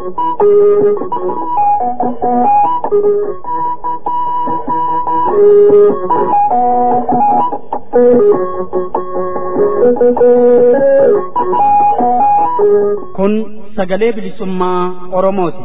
Kun sagalee bilisummaa Oromooti.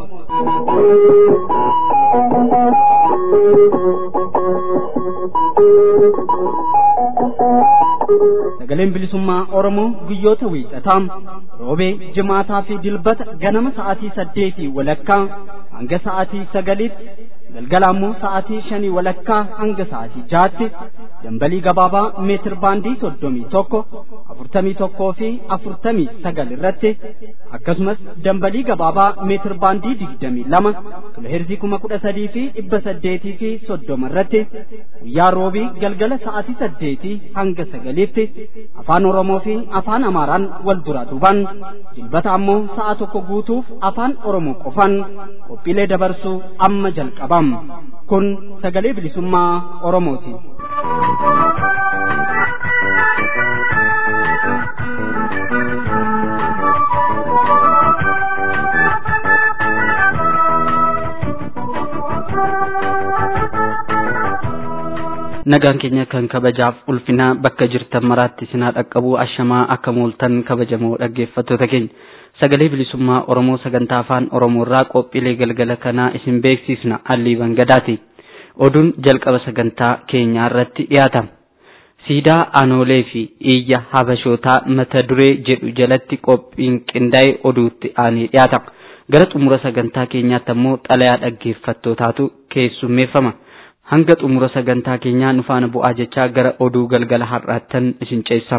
Sagaleen bilisummaa Oromoo guyyoota wiixataa roobee jimaataa fi dilbata ganama sa'aatii saddeetii walakkaa hanga sa'aatii sagaliitti galgala ammoo sa'aatii shanii walakkaa hanga sa'aatii jaatti dambalii gabaabaa meetir baandii soddomii tokko afurtamii tokkoo fi afurtamii sagal irratti akkasumas dambalii gabaabaa meetir baandii digdamii lama kiloheerzii kuma kudha sadii fi dhibba saddeetii fi soddoma irratti guyyaa roobii galgala sa'aatii saddeetii hanga sagaliitti afaan oromoo fi afaan amaaraan wal duraa duuban dilbata ammoo sa'a tokko guutuuf afaan oromoo qofan qophiilee dabarsuu amma jalqabam kun sagalee bilisummaa oromooti. nagaan keenya kan kabajaaf ulfinaa bakka jirtan maraatti sinaa dhaqqabuu ashamaa akka mooltan kabajamoo dhaggeeffattoota keenya sagalee bilisummaa oromoo sagantaa afaan oromoo irraa qophiilee galgala kanaa isin beeksisna allii bangadaati oduun jalqaba sagantaa keenyaa irratti dhiyaata siidaa aanoolee fi iyya habashootaa mata duree jedhu jalatti qophiin qindaa'e oduutti aanee dhiyaata gara xumura sagantaa keenyaatti ammoo xalayaa dhaggeeffattootaatu keessummeeffama. hanga xumura sagantaa keenyaa nu faana bu'aa jechaa gara oduu galgala har'aattan isin ceessam.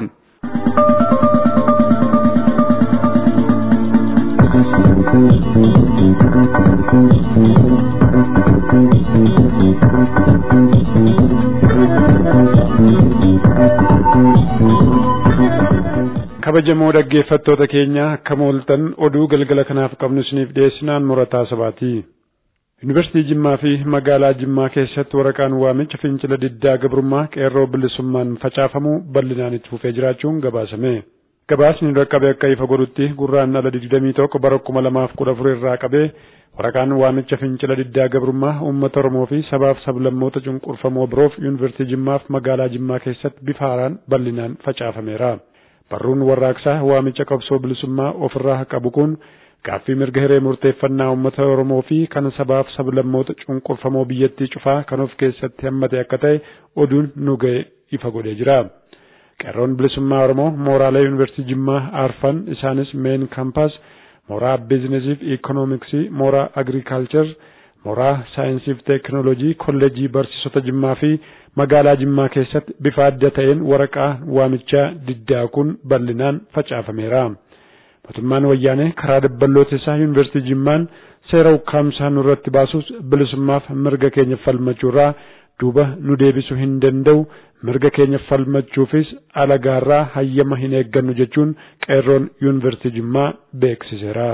kabajamoo dhaggeeffattoota keenya akka mooltan oduu galgala kanaaf qabnu isiniif dhiyeessinaan murataa sabaati. Yuunivarsiitii Jimmaa fi magaalaa Jimmaa keessatti waraqaan waamicha fincila diddaa gabrummaa qeerroo bilisummaan facaafamu bal'inaan itti fufee jiraachuun gabaasame. Gabaasni dhaqqabe akka ifa godhutti gurraan ala digdamii tokko bara kuma lamaaf kudha afur irraa qabee waraqaan waamicha fincila diddaa gabrummaa uummata Oromoo fi sabaaf sablammoota cunqurfamoo biroof Yuunivarsiitii Jimmaaf magaalaa Jimmaa keessatti bifa haaraan bal'inaan facaafameera. Barruun warraaqsaa waamicha qabsoo bilisummaa ofirraa qabu kun gaaffii mirga hiree murteeffannaa uummata Oromoo fi kan sabaaf sablammoota cunqurfamoo biyyattii cufaa kan of keessatti hammate akka ta'e oduun nu ga'e ifa godhee jira. Qeerroon bilisummaa Oromoo mooraalee yuunivarsiitii Jimmaa arfan isaanis meen kaampaas, mooraa biizinasii fi iikoonomiksii, mooraa agriikaalchar, mooraa saayinsii fi teekinooloojii, kolleejii barsiisota Jimmaa fi magaalaa Jimmaa keessatti bifa adda ta'een waraqaa waamichaa diddaa kun bal'inaan facaafameera. mootummaan wayyaanee karaa dabballoota isaa yuunivarsiitii Jimmaan seera ukkaamsaa nurratti baasuus bilisummaaf mirga keenya falmachuurraa duuba nu deebisuu hin danda'u mirga keenya falmachuufis alagaarraa hayyama hin eeggannu jechuun qeerroon yuunivarsiitii Jimmaa beeksiseera.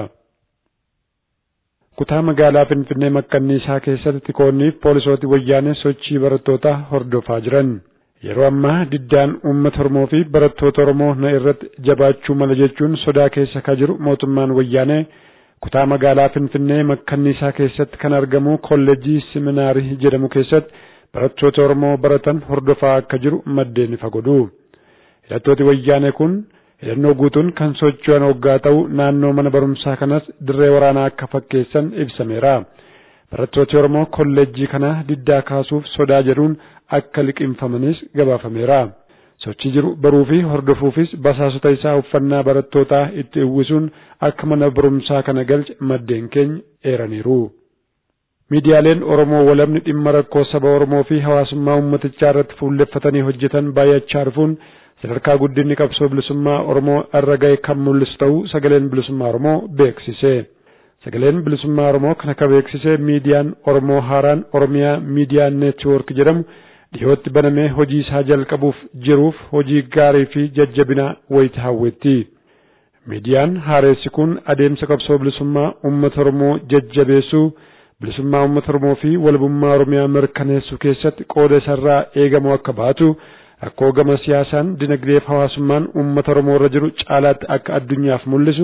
Kutaa magaalaa Finfinnee makkanniisaa keessatti tikoonniif poolisooti wayyaanee sochii barattootaa hordofaa jiran. Yeroo ammaa diddaan uummata Oromoo fi barattoota Oromoo na irratti jabaachuu mala jechuun sodaa keessa ka jiru mootummaan wayyaanee kutaa magaalaa Finfinnee makkanniisaa keessatti kan argamu kolleejjii siminaarii jedhamu keessatti barattoota Oromoo baratan hordofaa akka jiru maddeen ifa godhu. Hidhattooti wayyaanee kun hidhannoo guutuun kan socho'an hoggaa ta'u naannoo mana barumsaa kanas dirree waraanaa akka fakkeessan ibsameera. Barattooti Oromoo kolleejjii kana diddaa kaasuuf sodaa jedhuun akka liqinfamanis gabaafameera. Sochii jiru baruu fi hordofuufis basaasota isaa uffannaa barattootaa itti uwwisuun akka mana barumsaa kana galche maddeen keenya eeraniiru. Miidiyaaleen Oromoo walabni dhimma rakkoo saba Oromoo fi hawaasummaa uummatichaa irratti fuulleffatanii hojjetan baay'achaa dhufuun sadarkaa guddinni qabsoo bilisummaa Oromoo irra ga'e kan mul'isu ta'uu sagaleen bilisummaa Oromoo beeksise. Sagaleen bilisummaa Oromoo kana kan beeksise miidiyaan Oromoo haaraan Oromiyaa Miidiyaa Neetwoork jedhamu dhiyootti banamee hojii isaa jalqabuuf jiruuf hojii gaarii fi jajjabinaa wayita hawwetti. Miidiyaan haaressi kun adeemsa qabsoo bilisummaa uummata Oromoo jajjabeessuu bilisummaa uummata Oromoo fi walabummaa Oromiyaa mirkaneessuu keessatti qooda isarraa eegamu akka baatu rakkoo gama siyaasaan dinagdee fi hawaasummaan uummata Oromoo irra jiru caalaatti akka addunyaaf mul'isu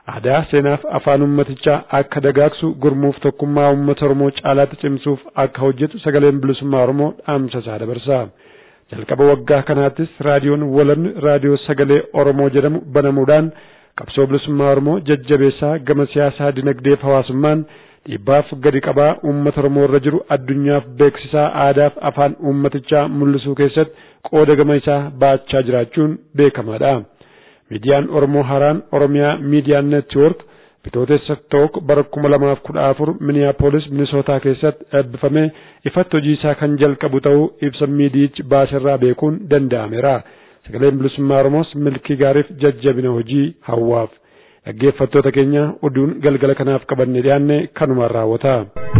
aadaa seenaaf afaan ummatichaa akka dagaagsu gurmuuf tokkummaa uummata Oromoo caalaatti cimsuuf akka hojjetu sagaleen bilisummaa Oromoo dhaamsa isaa dabarsa. Jalqaba waggaa kanaattis raadiyoon walanni raadiyoo sagalee Oromoo jedhamu banamuudhaan qabsoo bilisummaa Oromoo jajjabeessaa gama siyaasaa dinagdeef hawaasummaan dhiibbaaf gadi qabaa uummata Oromoo irra jiru addunyaaf beeksisaa aadaaf afaan uummatichaa mul'isuu keessatti qooda gama isaa baachaa jiraachuun beekamaadha. Miidiyaan Oromoo Haaraan Oromiyaa Miidiyaa Neetwoork bitootessa tokko bara kuma lamaaf kudha afur Miniyaapolis Minisootaa keessatti eebbifamee ifatti hojii isaa kan jalqabu ta'uu ibsa miidiyichi baaserraa beekuun danda'ameera. Sagaleen bilisummaa Oromoos milkii gaariif jajjabina hojii hawwaaf. Dhaggeeffattoota keenya oduun galgala kanaaf qabanne dhiyaanne kanumaan raawwata.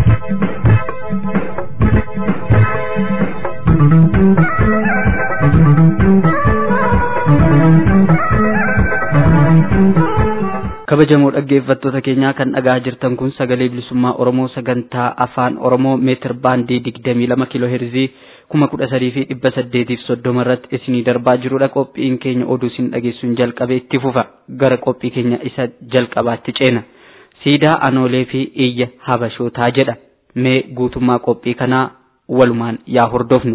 kabajamoo dhaggeeffattoota keenyaa kan dhagaa jirtan kun sagalee bilisummaa oromoo sagantaa afaan oromoo meetir baandii digdamii lama kiiloo heerzii kuma kudha sadii fi dhibba saddeetiif soddoma irratti isinii darbaa jirudha qophiin keenya oduu isin dhageessuun jalqabee itti fufa gara qophii keenya isa jalqabaatti ceena siidaa anoolee fi iyya habashootaa jedha mee guutummaa qophii kanaa walumaan yaa hordofnu.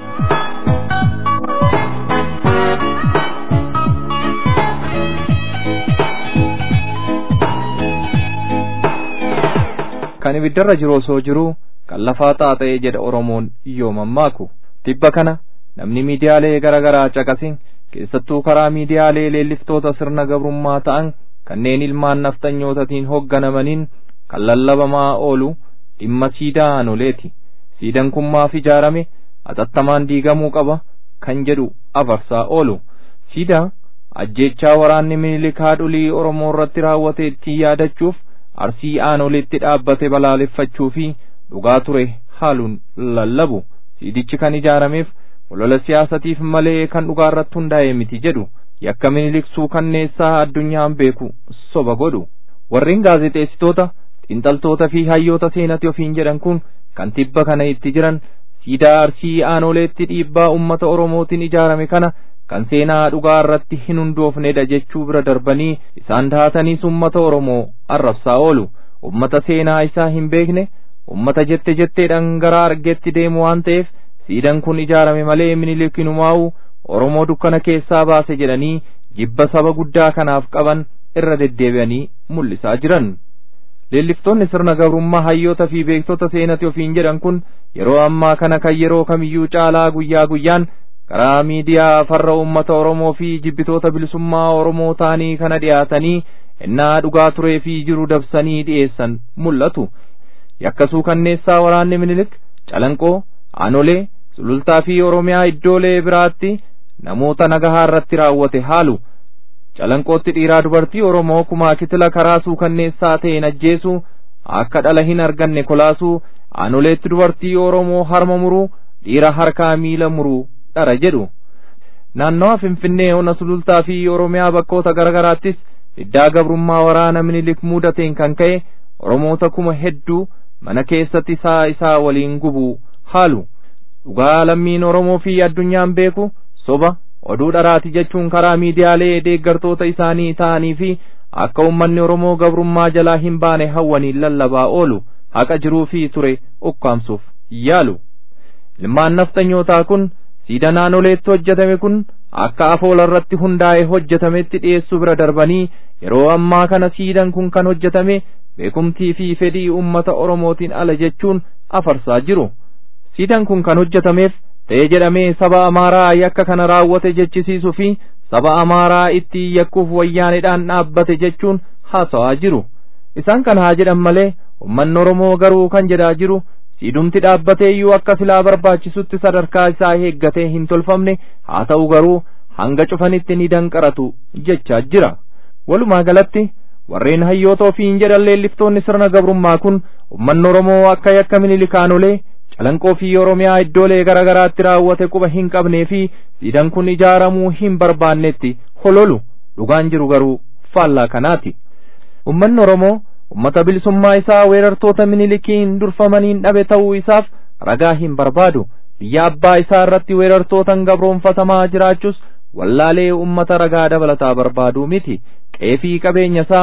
kan ibiddarra jiru osoo jiruu kan lafaa xaaxa'ee jedha Oromoon yoo mammaaku tibba kana namni miidiyaalee garaa garaa caqasin keessattuu karaa miidiyaalee leelliftoota sirna gabrummaa ta'an kanneen ilmaan nafxanyootatiin hoogganamaniin kan lallabamaa oolu dhimma siidaa anoleeti siidaan kun maaf ijaarame atattamaan diigamuu qaba kan jedhu afarsaa oolu siidaa ajjeechaa waraanni minilikaa dhulii Oromoo irratti raawwate ittiin yaadachuuf arsii aanoleetti dhaabbate balaaleffachuu fi dhugaa ture haaluun lallabu siidichi kan ijaarameef olola siyaasatiif malee kan dhugaa irratti hundaa'e miti jedhu yakka miniliksuu kanneessaa addunyaan beeku soba godhu warreen gaazexeessitoota xiinxaltoota fi hayyoota seenati ofiin jedhan kun kan tibba kana itti jiran siidaa arsii aanoleetti dhiibbaa ummata oromootiin ijaarame kana kan seenaa dhugaa irratti hin hundoofnedha jechuu bira darbanii isaan taataniis ummata oromoo arrabsaa oolu ummata seenaa isaa hin beekne ummata jette jetteedhaan gara argeetti deemu waan ta'eef siidaan kun ijaarame malee minilikinumaa'u oromoo dukkana keessaa baase jedhanii jibba saba guddaa kanaaf qaban irra deddeebi'anii mul'isaa jiran. leelliftoonni sirna gabrummaa hayyoota fi beektota seenati ofiin jedhan kun yeroo ammaa kana kan yeroo kamiyyuu caalaa guyyaa guyyaan karaa miidiyaa farra uummata Oromoo fi jibbitoota bilisummaa Oromoo ta'anii kana dhiyaatanii innaa dhugaa turee fi jiru dabsanii dhiyeessan mul'atu. Yakkasuu kanneessaa waraanni minilik calanqoo, aanolee, sulultaa fi Oromiyaa iddoolee biraatti namoota nagahaa irratti raawwate haalu. Calanqootti dhiiraa dubartii Oromoo kumaa kitila karaa suukanneessaa ta'een ajjeesuu akka dhala hin arganne kolaasuu aanoleetti dubartii Oromoo harma muruu dhiira harkaa miila muruu dhara jedhu naannawa finfinnee ona sulultaa fi oromiyaa bakkoota garagaraattis diddaa gabrummaa waraana minilik mudateen kan ka'e oromoota kuma hedduu mana keessatti isaa isaa waliin gubuu haalu dhugaa lammiin oromoo fi addunyaan beeku soba oduu dharaati jechuun karaa miidiyaalee deeggartoota isaanii ta'anii fi akka ummanni oromoo gabrummaa jalaa hin baane hawwaniin lallabaa oolu haqa jiruu fi ture ukkaamsuuf yaalu ilmaan nafxanyootaa kun siida naannoleetti hojjetame kun akka afoola irratti hundaa'e hojjetametti dhiyeessuu bira darbanii yeroo ammaa kana siidaan kun kan hojjetame beekumtii fi fedhii ummata oromootiin ala jechuun afarsaa jiru siidaan kun kan hojjetameef ta'e jedhamee saba amaaraa yakka kana raawwate jechisiisuu fi saba amaaraa itti yakkuuf wayyaanedhaan dhaabbate jechuun haasawaa jiru isaan kan haa jedhan malee ummanni oromoo garuu kan jedhaa jiru siidumti dhaabbatee iyyuu akka filaa barbaachisutti sadarkaa isaa eeggatee hin tolfamne haa ta'u garuu hanga cufanitti ni danqaratu jechaa jira walumaa galatti warreen hayyoota ofiin jedhan leelliftoonni sirna gabrummaa kun ummanni oromoo akka yakka minilikaanolee calanqoo fi oromiyaa iddoolee garaa garaatti raawwate quba hin qabnee fi siidaan kun ijaaramuu hin barbaannetti hololu dhugaan jiru garuu faallaa kanaati ummanni oromoo ummata bilisummaa isaa weerartoota minilikiin durfamaniin dhabe ta'uu isaaf ragaa hin barbaadu biyya abbaa isaa irratti weerartootan gabroonfatamaa jiraachuus wallaalee ummata ragaa dabalataa barbaaduu miti qeefii qabeenya isaa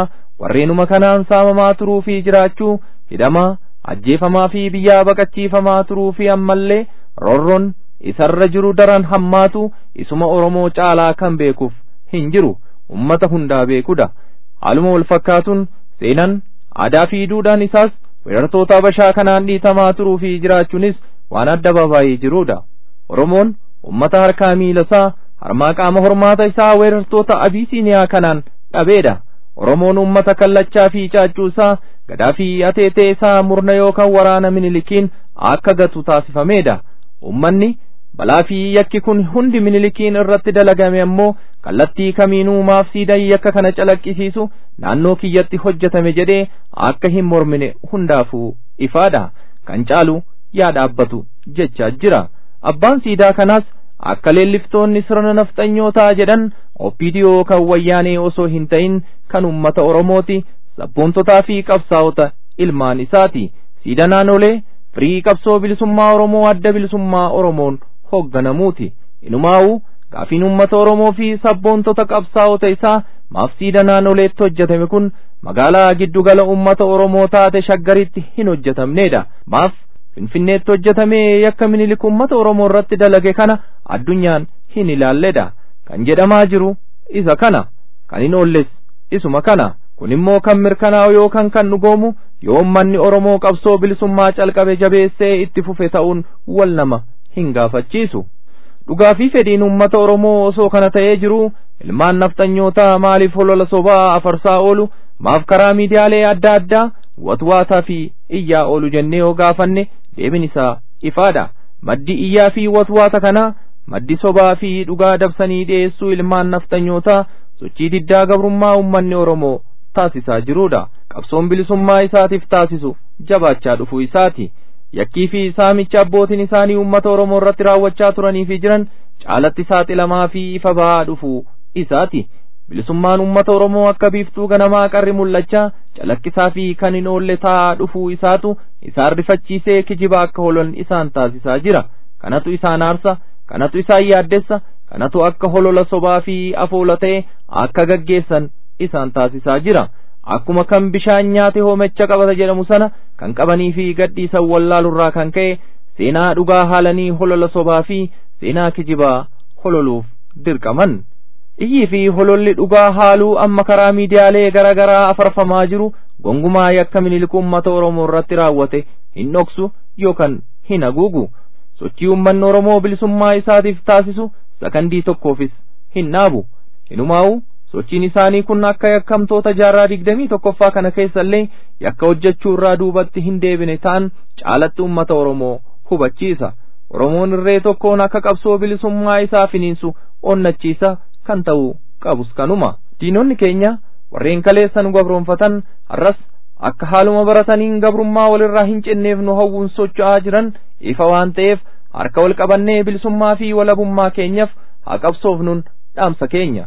warreenuma kanaan saamamaa turuu fi jiraachuu hidhamaa ajjeefamaa fi biyyaa baqachiifamaa turuu fi ammallee roorroon isarra jiru daran hammaatu isuma oromoo caalaa kan beekuuf hin jiru ummata hundaa beekudha haaluma wal fakkaatuun seenan aadaa fi duudhaan isaas weerartoota habashaa kanaan dhiitamaa turuu fi jiraachuunis waan adda babaayee jirudha oromoon ummata harkaa miilasaa harmaa qaama hormaata isaa weerartoota abiisiiniyaa kanaan dhabeedha oromoon ummata kallachaa fi caaccuu isaa gadaa fi ateetee isaa murna yookaan waraana minilikiin akka gatu taasifameedha ummanni balaa fi yakki kun hundi minilikiin irratti dalagame ammoo kallattii kamiinuu maaf siidan yakka kana calaqqisiisu naannoo kiyyatti hojjetame jedhee akka hin mormine hundaafuu ifaadha kan caalu yaa dhaabbatu jechaa jira abbaan siidaa kanaas akka leelliftoonni sirna nafxanyootaa jedhan oppidiyoo kan wayyaanee osoo hin ta'in kan ummata oromooti sabboontotaa fi qabsaa'ota ilmaan isaati siida naannolee firii qabsoo bilisummaa oromoo adda bilisummaa oromoon hoogganamuuti inumaa'uu gaafiin ummata oromoo fi sabboontota qabsaa'ota isaa maaf siida naannoleetti hojjetame kun magaalaa giddugala ummata oromoo taate shaggaritti hin hojjetamneedha maaf finfinneetti hojjetamee yakka minilik ummata oromoo irratti dalage kana addunyaan hin ilaalledha kan jedhamaa jiru isa kana kan hin oolles isuma kana kun immoo kan mirkanaa'u yookaan kan dhugoomu yoo ummanni oromoo qabsoo bilisummaa calqabe jabeessee itti fufe ta'uun wal nama hin gaafachiisu dhugaa fi fedhiin ummata oromoo osoo kana ta'ee jiru ilmaan nafxanyootaa maaliif holola sobaa afarsaa oolu maaf karaa miidiyaalee adda addaa watwaataa fi iyyaa oolu jennee yoo gaafanne deebiin isaa ifaadha maddi iyyaa fi watwaata kanaa maddi sobaa fi dhugaa dabsanii dhiyeessuu ilmaan nafxanyootaa sochii diddaa gabrummaa ummanni oromoo taasisaa jiruudha qabsoon bilisummaa isaatiif taasisu jabaachaa dhufuu isaati yakkii fi saamicha abbootiin isaanii ummata oromoo irratti raawwachaa turanii fi jiran caalatti saaxilamaa fi ifa bahaa dhufuu isaati bilisummaan ummata oromoo akka biiftuu ganamaa qarri mul'achaa calaqqisaa fi kan hin oolle taa'aa dhufuu isaatu isaan rifachiisee kijiba akka holan isaan taasisaa jira kanatu isaan aarsa kanatu isaan yaaddessa kanatu akka holola sobaa fi afoola ta'e akka gaggeessan isaan taasisaa jira akkuma kan bishaan nyaate hoomecha qabata jedhamu sana kan qabanii fi gadhiisan wallaalurraa kan ka'e seenaa dhugaa haalanii holola sobaa fi seenaa kijibaa hololuuf dirqaman iyyii fi hololli dhugaa haaluu amma karaa miidiyaalee gara garaa afarfamaa jiru gongumaa yakka minilik ummata oromoo irratti raawwate hin dhoksu yookaan hin haguugu sochii ummanni oromoo bilisummaa isaatiif taasisu sakandii tokkoofis hin dhaabu inumaa'u sochiin isaanii kun akka yakkamtoota jaarraa digdamii tokkoffaa kana keessallee yakka hojjechuu irraa duubatti hin deebine ta'an caalatti ummata oromoo hubachiisa oromoon irree tokkoon akka qabsoo bilisummaa isaa finiinsu onnachiisa kan ta'u qabus kanuma diinonni keenya warreen kaleessan gabroonfatan har'as akka haaluma barataniin gabrummaa walirraa hin cinneef nu hawwuun socho'aa jiran ifa waan ta'eef harka wal qabannee bilisummaa fi walabummaa keenyaaf haa qabsoofnuun dhaamsa keenya.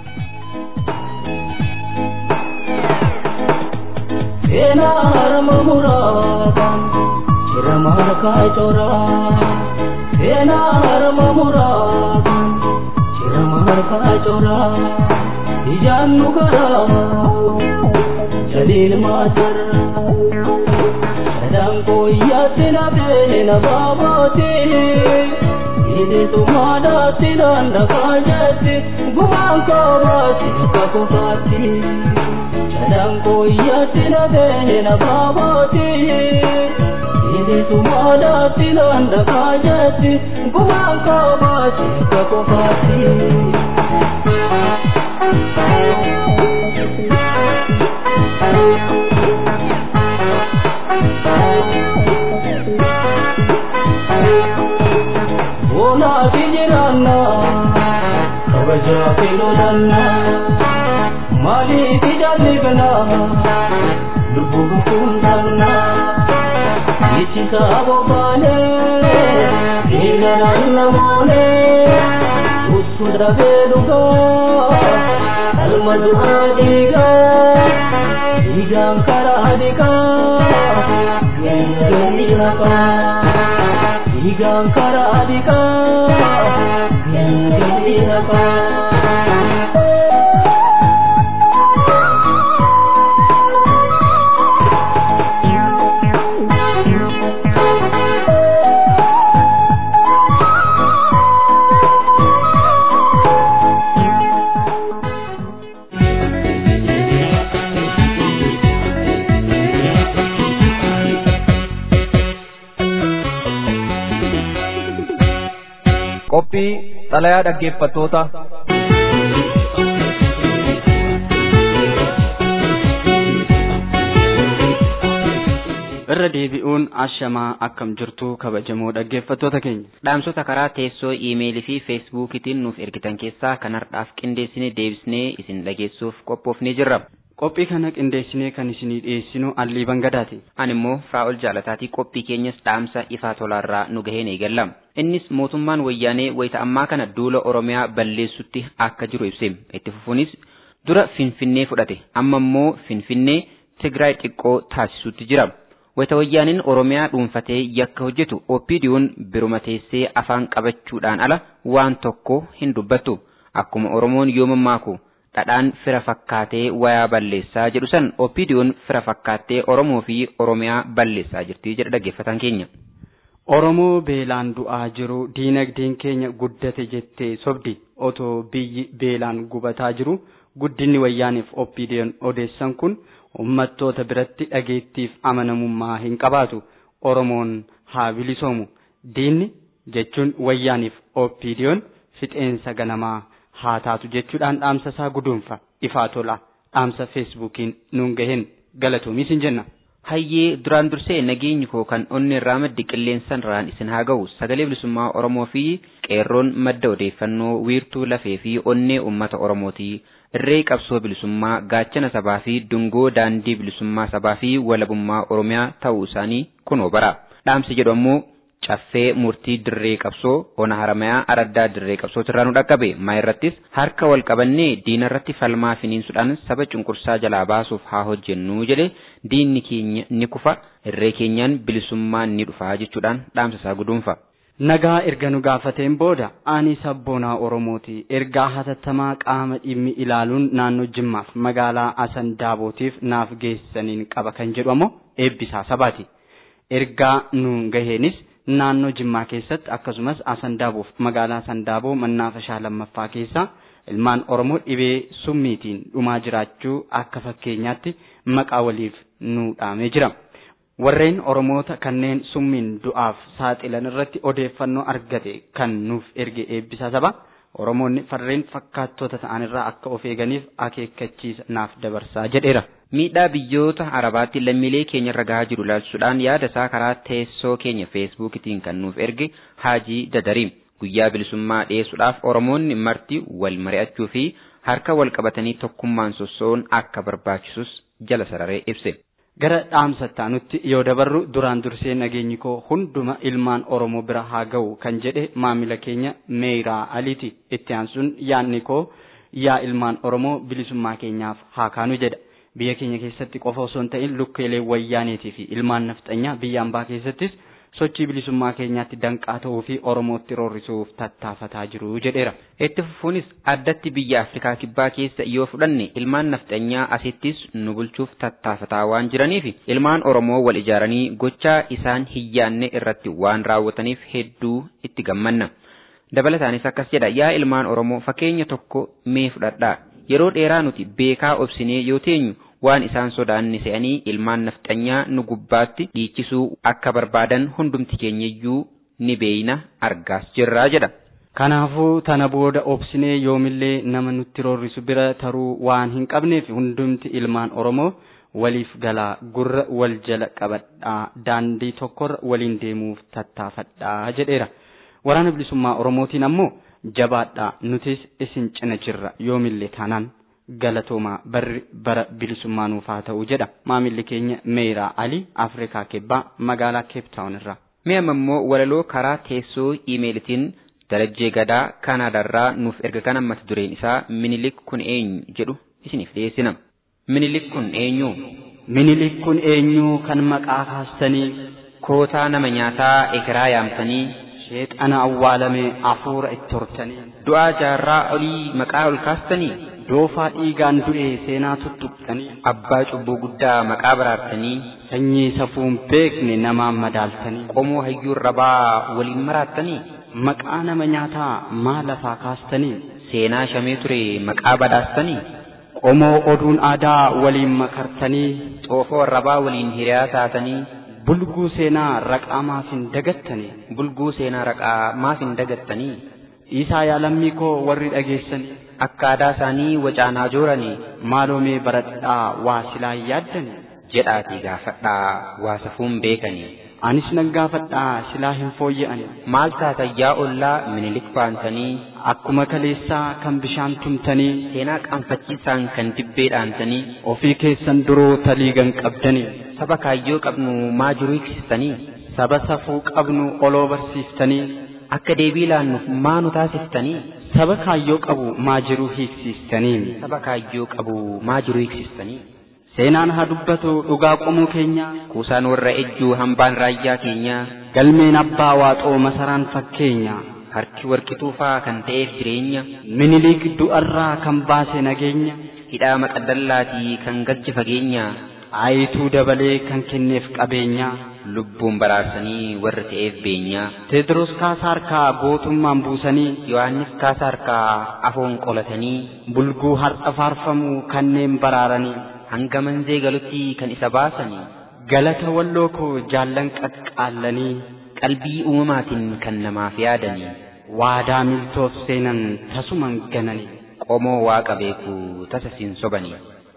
Seenaa harma muraataan cirama harkaa coraa. Seenaa harma muraataan cirama harkaa coraa. Ijaan nu karaa jaliin maasara. Sadaan kooyyaatti na beena baabootee. Bilisummaadhaatti naannaqaa jetti gumaan koobaatti akka kufaatti. Sadaan kooyyaatti na beena baabooti. Bilisummaadhaatti naannaqaa jetti gumaan koobaatti akka kufaatti. Bonaati jiraanna kabajaa fi lolanna maaliif jaalibna lubbuu kundanna ichisa bobaane dhiiganaan namoone usu dhabee dhugaa alma du'aa dhiigaa dhiigaan karaa dhiigaa geenyanii haqaa. Igaan karaa dhiqaa geenyanii haqaa. qophii xalayaa dhaggeeffattoota irra deebi'uun ashamaa akkam jirtu kabajamoo dhaggeeffattoota keenya dhaamsota karaa teessoo iimeelii fi feesbuukiitiin nuuf ergitan keessaa kan har'aaf qindeessine deebisnee isin dhageessuuf qophoofnee jirra. qophii kana qindeessinee kan isinii dhiyeessinu allii bangadaati Ani immoo Firaa'ol Jaalataatii qophii keenyas dhaamsa ifaa tolaarraa nu gaheen eegalla. Innis mootummaan wayyaanee wayita ammaa kana duula Oromiyaa balleessutti akka jiru ibse. Itti fufuunis dura Finfinnee fudhate amma immoo Finfinnee Tigraay xiqqoo taasisuutti jira. Wayita wayyaaniin Oromiyaa dhuunfatee yakka hojjetu OPDO'n biruma teessee afaan qabachuudhaan ala waan tokko hin dubbattu. Akkuma Oromoon yoo mammaaku dhadhaan fira fakkaatee wayaa balleessaa jedhu san OPDO'n fira fakkaattee Oromoo fi Oromiyaa balleessaa jirti jedha dhaggeeffataan keenya. Oromoo beelaan du'aa jiru diinagdeen keenya guddate jettee sobdi otoo biyyi beelaan gubataa jiru guddinni wayyaaniif OPDO'n odeessan kun ummattoota biratti dhageettiif amanamummaa hin qabaatu Oromoon haa bilisoomu diinni jechuun wayyaaniif OPDO'n fixeensa ganamaa haa taatu jechuudhaan dhaamsa isaa guduunfa ifaa tola dhaamsa feesbuukiin nuun gaheen galatoomis hin jenna. Hayyee duraan dursee nageenyi koo kan onni irraa maddi qilleensaan irraan isin haa ga'u sagalee bilisummaa Oromoo fi qeerroon madda odeeffannoo wiirtuu lafee fi onnee uummata Oromooti. Irree qabsoo bilisummaa gaachana sabaa fi dungoo daandii bilisummaa sabaa fi walabummaa Oromiyaa ta'uu isaanii kunoo bara. Dhaamsi jedhu ammoo caffee murtii dirree qabsoo ona haramayaa araddaa dirree qabsootirraa nu dhaqqabe maa irrattis harka wal qabannee diina irratti falmaa finiinsuudhaan saba cunqursaa jalaa baasuuf haa hojjennu jedhe diinni keenya ni kufa irree keenyaan bilisummaan ni dhufa jechuudhaan dhaamsa isaa guduunfa. Nagaa erga nu gaafateen booda ani sabboonaa Oromooti ergaa hatattamaa qaama dhimmi ilaaluun naannoo Jimmaaf magaalaa Asan Daabootiif naaf geessaniin qaba kan jedhu ammoo eebbisaa sabaati. Ergaa nuun gaheenis naannoo Jimmaa keessatti akkasumas Asandaaboof magaalaa Sandaaboo mannaafashaa lammaffaa keessaa ilmaan Oromoo dhibee summiitiin dhumaa jiraachuu akka fakkeenyaatti maqaa waliif nu dhaamee jira. Warreen Oromoota kanneen summiin du'aaf saaxilan irratti odeeffannoo argate kan nuuf erge eebbisaa saba Oromoonni farreen fakkaattota ta'anirraa akka of eeganiif akeekkachiisa naaf dabarsaa jedheera. Miidhaa biyyoota Arabaatti lammiilee keenya irra gahaa jiru ilaalchisuudhaan yaada isaa karaa teessoo keenya feesbuukiitiin kan nuuf erge Haajii Dadariim. Guyyaa bilisummaa dhiyeessuudhaaf Oromoonni marti wal mari'achuu fi harka wal qabatanii tokkummaan sosso'uun akka barbaachisus jala sararee ibse. Gara dhaamsattaa nutti yoo dabarru duraan dursee nageenyi koo hunduma ilmaan Oromoo bira haa ga'u kan jedhe maamila keenya Meeyiraa Aliiti. Itti aansuun yaadni koo yaa ilmaan Oromoo bilisummaa keenyaaf haa kaanu jedha. biyya keenya keessatti qofa osoo hin ta'in lukkeelee wayyaaneetii fi ilmaan nafxanyaa biyya ambaa keessattis sochii bilisummaa keenyaatti danqaa ta'uu fi oromootti roorrisuuf tattaafataa jiru jedheera. Itti fufuunis addatti biyya Afrikaa kibbaa keessa yoo fudhanne ilmaan nafxanyaa asittis nu bulchuuf tattaafataa waan jiraniif ilmaan Oromoo wal ijaaranii gochaa isaan hin yaanne irratti waan raawwataniif hedduu itti gammanna. Dabalataanis akkas jedha yaa ilmaan Oromoo fakkeenya tokko mee fudhadhaa yeroo dheeraa nuti beekaa obsinee yoo teenyu waan isaan sodaanne se'anii ilmaan nafxanyaa nu gubbaatti dhiichisuu akka barbaadan hundumti keenyayyuu ni beeyna argaas jirraa jedha. Kanaafuu tana booda obsinee yoomillee nama nutti roorrisu bira taruu waan hin qabneef hundumti ilmaan Oromoo waliif galaa gurra wal jala qabadhaa daandii tokkorra waliin deemuuf tattaafadhaa jedheera. Waraana bilisummaa Oromootiin ammoo jabaadhaa nutis isin cina jirra yoomillee taanaan galatoomaa barri bara bilisummaa nuuf haa ta'u jedha maamilli keenya Meeyiraa Ali Afrikaa Kibbaa magaalaa Cape Town irraa. Mee amma immoo walaloo karaa teessoo iimeelitiin darajjee gadaa Kaanaadaarraa nuuf erga kan mata dureen isaa minilik kun eenyu jedhu isiniif dhiyeessina. Minilik kun eenyu? Minilik kun eenyu kan maqaa kaastanii Kootaa nama nyaataa ekeraa yaamtanii sheexana awwaalame hafuura itti hortanii du'aa jaarraa olii maqaa ol kaastanii doofaa dhiigaan du'e seenaa tuttuqxanii abbaa cubbuu guddaa maqaa baraartanii sanyii safuun beekne namaan madaaltanii qomoo hayyuun rabaa waliin maraattanii maqaa nama nyaataa maa lafaa kaastanii seenaa shamee ture maqaa badhaastanii qomoo oduun aadaa waliin makartanii xoofoo rabaa waliin hiriyaa taatanii bulguu seenaa raqaa maaf hin dagattanii bulguu seenaa raqaa maaf hin dagattanii Dhiisaa yaalammii koo warri dhageessanii akka aadaa isaanii wacaanaa jooranii maaloomee baradhaa waa silaa yaaddanii jedhaatii gaafadhaa waa safuun beekanii. Anis nan gaafadhaa silaa hin fooyya'ani. Maal taatayyaa ollaa minilik baantanii Akkuma kaleessaa kan bishaan tumtanii seenaa qaanfachiisaan kan dibbee dhaantanii ofii keessan duroo taliigan qabdanii saba kaayyoo qabnu maa jiru hiiksistanii saba safuu qabnu oloo barsiiftanii akka deebii laannuuf maa nu taasiftanii saba kaayyoo qabu maa jiru hiiksistanii saba kaayyoo qabu maa jiru hiiksistanii seenaan haa dubbatu dhugaa qomuu keenya kuusaan warra ejjuu hambaan raayyaa keenyaa galmeen abbaa waaxoo masaraan fakkeenya harki warqituufaa kan ta'eef jireenya miniliik du'arraa kan baase nageenya hidhaa maqaddallaatii kan galche fageenya aayituu dabalee kan kenneef qabeenya lubbuun baraarsanii warra ta'eef beenyaa teedros kaasaa harkaa gootummaan buusanii yohannis kaasaa harkaa afoon qolatanii bulguu har'a faarfamuu kanneen baraaranii hanga manzee galutti kan isa baasanii galata walloo koo jaallan qaqqaallanii qalbii uumamaatiin kan namaaf yaadanii waadaa miltoof seenan tasuman gananii qomoo waaqa beekuu tasa siin sobanii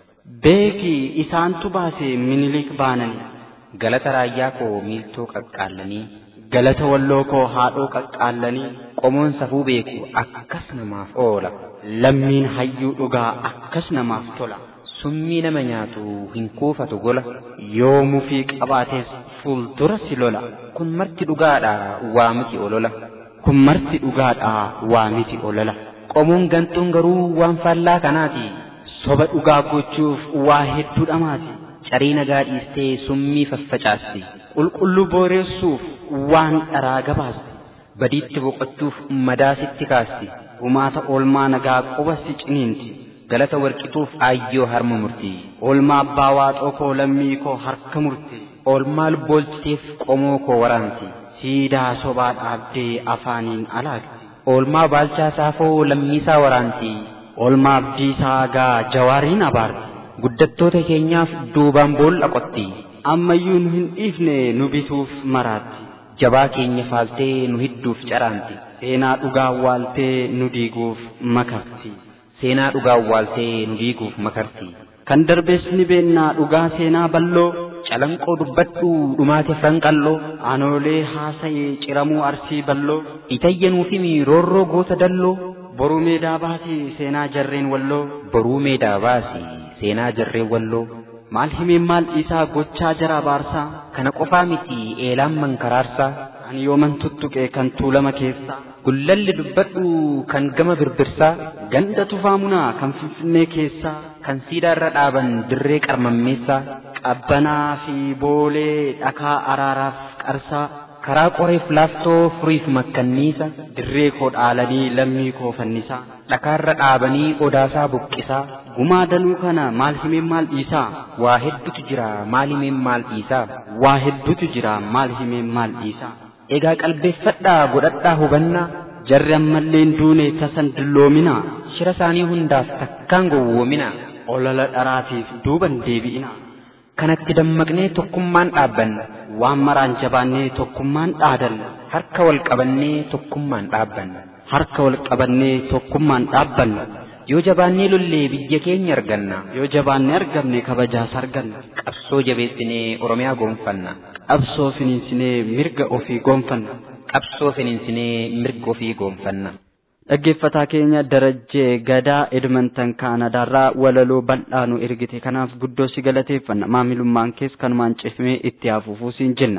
beeki isaantu baase minilik baananii galata raayyaa koo miiltoo qaqqaallanii galata walloo koo haadhoo qaqqaallanii qomoon safuu beeku akkas namaaf oola lammiin hayyuu dhugaa akkas namaaf tola summii nama nyaatu hin kuufatu gola yoo mufii qabaatees fuuldura si lola kun marti dhugaadha waa miti olola kun marti dhugaadha waa miti olola qomoon gantuun garuu waan faallaa kanaati soba dhugaa gochuuf waa hedduu dhamaati carii nagaa dhiistee summii faffacaasti qulqulluu booreessuuf waan dharaa gabaasti badiitti boqochuuf madaasitti kaasti gumaata oolmaa nagaa quba si ciniinti galata warqituuf aayyoo harma murtii oolmaa abbaa waaxoo koo lammii koo harka murtii oolmaa lubboolchiteef qomoo koo waraanti siidaa sobaa dhaabdee afaaniin alaagti oolmaa baalchaa saafoo lammiisaa waraanti oolmaa abdiisaa gaa jawaariin abaarti guddattoota keenyaaf duubaan boolla qotti ammayyuu nu hin dhiifne nu bituuf maraatti jabaa keenya faaltee nu hidduuf caraanti seenaa dhugaa waaltee nu diiguuf makarti seenaa dhugaa waaltee nu diiguuf makarti kan darbees ni beennaa dhugaa seenaa balloo calanqoo dubbadhu dhumaate franqalloo anoolee haasa'ee ciramuu arsii balloo itayyanuufimi roorroo goota dalloo boruu meedaa baasii seenaa jarreen walloo boruu meedaa baasi seenaa jarreen walloo maal himeen maal dhiisaa gochaa jara baarsaa kana qofaa miti eelaan mankaraarsaa ani yooman tuttuqe kan tuulama keessaa gullalli dubbadhu kan gama birbirsaa ganda tufaamunaa kan finfinnee keessaa kan siidaarra dhaaban dirree qarmammeessaa qabbanaa fi boolee dhakaa araaraaf qarsaa karaa qoreef laaftoo furiif makkanniisa dirree koo dhaalanii lammii koo fannisaa dhakaarra dhaabanii odaasaa buqqisaa gumaa danuu kana maal himeen maal dhiisaa waa heddutu jira maal himeen maal dhiisaa waa heddutu jira maal himeen maal dhiisaa egaa qalbeeffadhaa godhadhaa hubannaa jarri ammallee hin duune tasan dulloominaa shira isaanii hundaaf takkaan gowwoominaa olola dharaatiif duuban deebi'inaa kanatti dammaqnee tokkummaan dhaabbanna waan maraan jabaannee tokkummaan dhaadanna harka wal qabannee tokkummaan dhaabbanna harka wal qabannee tokkummaan dhaabbanna yoo jabaannee lollee biyya keenya arganna yoo jabaannee argamne kabajaas arganna qabsoo jabeessinee oromiyaa goonfanna qabsoo finiinsinee mirga ofii goonfanna qabsoo finiinsinee mirga ofii goonfanna dhaggeeffataa keenya darajjee gadaa edmonton kaanadaarraa walaloo bal'aa nu ergite kanaaf guddoo si galateeffanna maamilummaan kees kanumaan cifmee itti hafuufuu siin jenna.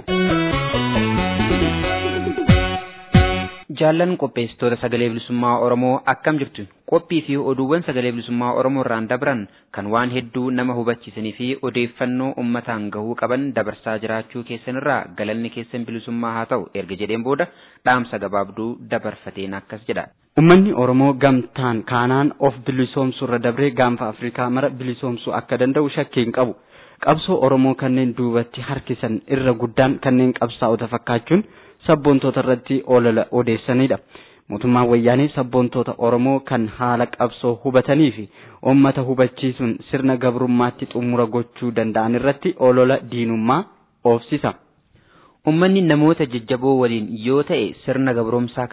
jaallan qopheessitoota sagalee bilisummaa oromoo akkam jirtu qophii fi oduuwwan sagalee bilisummaa oromoo irraan dabran kan waan hedduu nama hubachiisanii fi odeeffannoo ummataan gahuu qaban dabarsaa jiraachuu keessanirraa galanni keessan bilisummaa haa ta'u erga jedheen booda dhaamsa gabaabduu dabarfateen akkas jedha. Uummanni Oromoo gamtaan kaanaan of bilisoomsuu irra dabree gaanfa Afrikaa mara bilisoomsuu akka danda'u shakkii hin qabu. Qabsoo Oromoo kanneen duubatti harkisan irra guddaan kanneen qabsaa'ota fakkaachuun sabboontoota irratti olola odeessanidha. Mootummaan wayyaanee sabboontoota Oromoo kan haala qabsoo hubatanii fi uummata hubachiisuun sirna gabrummaatti xumura gochuu danda'an irratti olola diinummaa oofsisa. Uummanni namoota jajjaboo waliin yoo ta'e sirna gabromsaa kana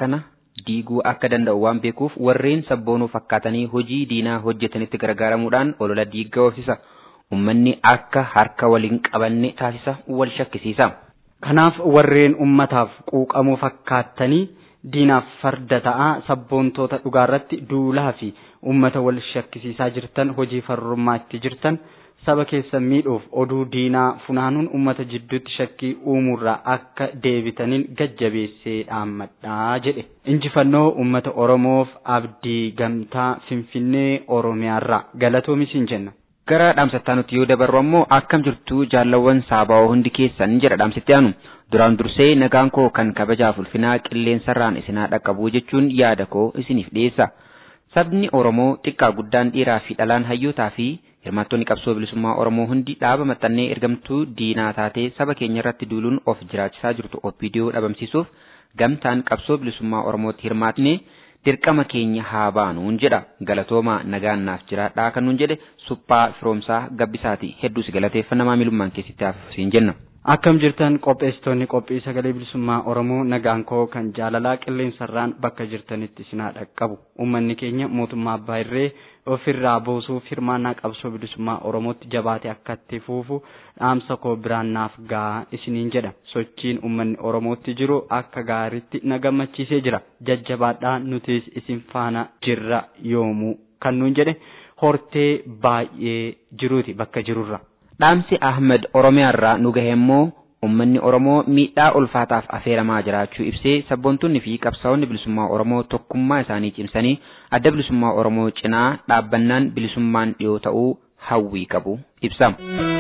diiguu akka danda'u waan beekuuf warreen sabboonuu fakkaatanii hojii diinaa hojjetanitti gargaaramuudhaan olola diiggaa oofisa. Uummanni akka harka waliin qabanne taasisa wal shakkisiisa. Kanaaf warreen ummataaf quuqamuu fakkaattanii diinaaf farda ta'aa sabboontoota dhugaarratti duulaa fi ummata wal shakkisiisaa jirtan hojii farrummaa itti jirtan saba keessan miidhuuf oduu diinaa funaanuun ummata jidduutti shakkii uumuurraa akka deebitaniin gajjabeessee dhaammadhaa jedhe. Injifannoo ummata Oromoof abdii gamtaa Finfinnee Oromiyaarraa galatoomisin jenna. Gara dhaamsattaa nuti yoo dabarru ammoo akkam jirtu jaallawwan saaba'oo hundi keessan jedha dhaamsitti aanu. Duraan dursee nagaan koo kan kabajaaf ulfinaa qilleensarraan isinaa dhaqqabu jechuun yaada koo isiniif dhiyeessa. Sabni Oromoo xiqqaa guddaan dhiiraa fi dhalaan hayyootaa fi hirmaattonni qabsoo bilisummaa Oromoo hundi dhaaba maxxannee ergamtuu diinaa taatee saba keenya irratti duuluun of jiraachisaa jirtu OPDO dhabamsiisuuf gamtaan qabsoo bilisummaa Oromootti hirmaatne dirqama keenya haa baanuun jedha galatoomaa nagaan naaf jiraadhaa kan nuun jedhe suphaa firoomsaa gabbisaati hedduu si galateeffanna maamilummaan keessatti hafuusiin jenna. Akkam jirtan qopheessitoonni qophii sagalee bilisummaa Oromoo nagaan koo kan jaalalaa qilleensarraan bakka jirtanitti isinaa dhaqqabu. Uummanni keenya mootummaa abbaa irree ofirraa buusuuf hirmaannaa qabsoo bilisummaa Oromootti jabaate akka itti fufu dhaamsa koo biraan naaf gahaa isiniin jedha. Sochiin uummanni Oromootti jiru akka gaariitti na gammachiisee jira. Jajjabaadhaa nutis isin faana jirra yoomuu kan nuun jedhe hortee baay'ee jiruuti bakka jirurra. Dhaamsi Ahmed Oromiyaarraa nu gahe immoo uummanni Oromoo miidhaa ulfaataaf affeeramaa jiraachuu ibsee sabboontonni fi qabsaa'onni bilisummaa Oromoo tokkummaa isaanii cimsanii adda bilisummaa Oromoo cinaa dhaabbannaan bilisummaan dhiyoo ta'uu hawwii qabu ibsa.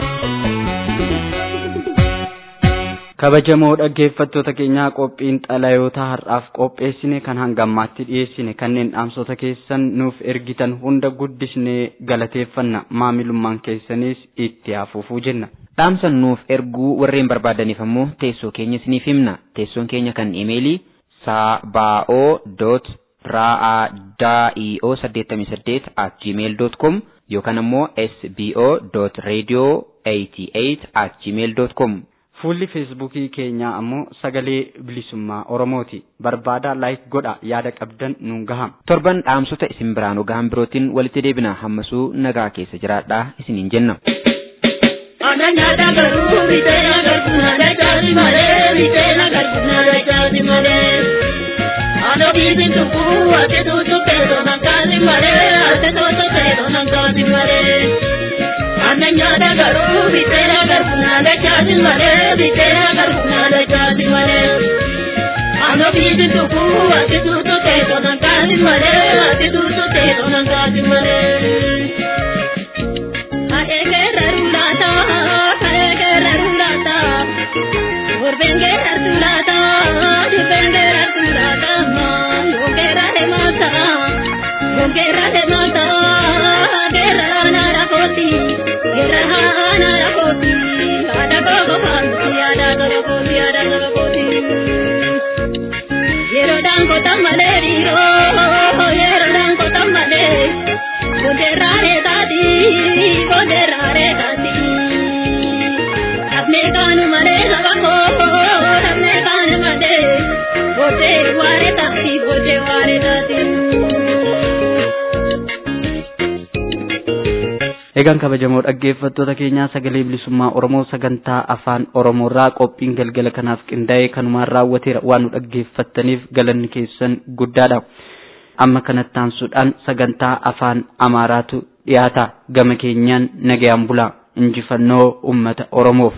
Kabajamoo dhaggeeffattoota keenyaa qophiin xalayoota har'aaf qopheessine kan hanga ammaatti dhiyeessine kanneen dhaamsota keessan nuuf ergitan hunda guddisnee galateeffanna maamilummaan keessanis itti hafuufuu jenna. Dhaamsa nuuf erguu warreen barbaadaniif ammoo teessoo keenya isiniif himna. Teessoon keenya kan imeelii saaba'oo dot ra'aa saddeettamii saddeet at gmail dot com yookaan ammoo sbo dot radio eighty eight at gmail dot com Fuulli feesbuukii keenyaa ammoo sagalee bilisummaa Oromooti. Barbaadaa laayik godha yaada qabdan nuun gaha. Torban dhaamsota isin biraan gahan birootiin walitti deebina hammasuu nagaa keessa jiraadhaa isiniin jenna. Ananya garuu bitee agartu nana jaati malee bitee agartu nana jaati malee. Ano biibi tukuu ati tuutu keeto nankaati malee ati tuutu keeto nankaati malee. Ananya garuu bitee agartu nana jaati malee bitee agartu nana jaati malee. Ano biibi tukuu ati tuutu keeto nankaati malee ati tuutu keeto nankaati malee. Egaan kabajamoo dhaggeeffattoota keenyaa sagalee bilisummaa Oromoo sagantaa afaan Oromoorraa qophiin galgala kanaaf qindaa'ee kanumaan raawwateera waan nu dhaggeeffattaniif galanni keessan guddaadha. Amma kanatti aansuudhaan sagantaa afaan Amaaraatu dhiyaata gama keenyaan nagayaan bulaa injifannoo uummata Oromoof.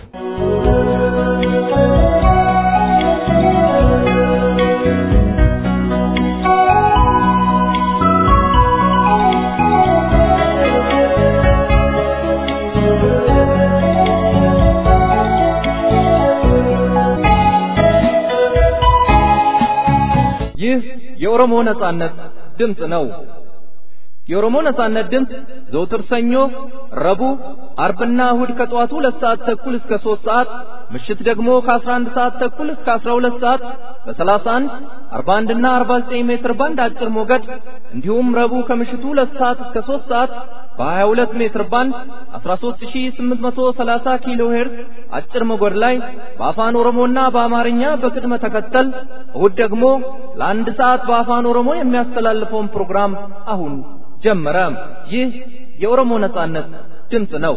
ይህ የኦሮሞ ነጻነት ድምፅ ነው። የኦሮሞ ነጻነት ድምፅ ዘውትር ሰኞ፣ ረቡዕ፣ አርብና እሁድ ከጠዋቱ ሁለት ሰዓት ተኩል እስከ ሶስት ሰዓት ምሽት ደግሞ ከ11 ሰዓት ተኩል እስከ 12 ሰዓት በ31፣ 41 እና 49 ሜትር ባንድ አጭር ሞገድ እንዲሁም ረቡዕ ከምሽቱ ሁለት ሰዓት እስከ 3 ሰዓት በ22 ሜትር ባንድ 13830 ኪሎ ሄርዝ አጭር ሞገድ ላይ በአፋን ኦሮሞና በአማርኛ በቅድመ ተከተል እሁድ ደግሞ ለአንድ ሰዓት በአፋን ኦሮሞ የሚያስተላልፈውን ፕሮግራም አሁን ጀመረ። ይህ የኦሮሞ ነጻነት ድምፅ ነው።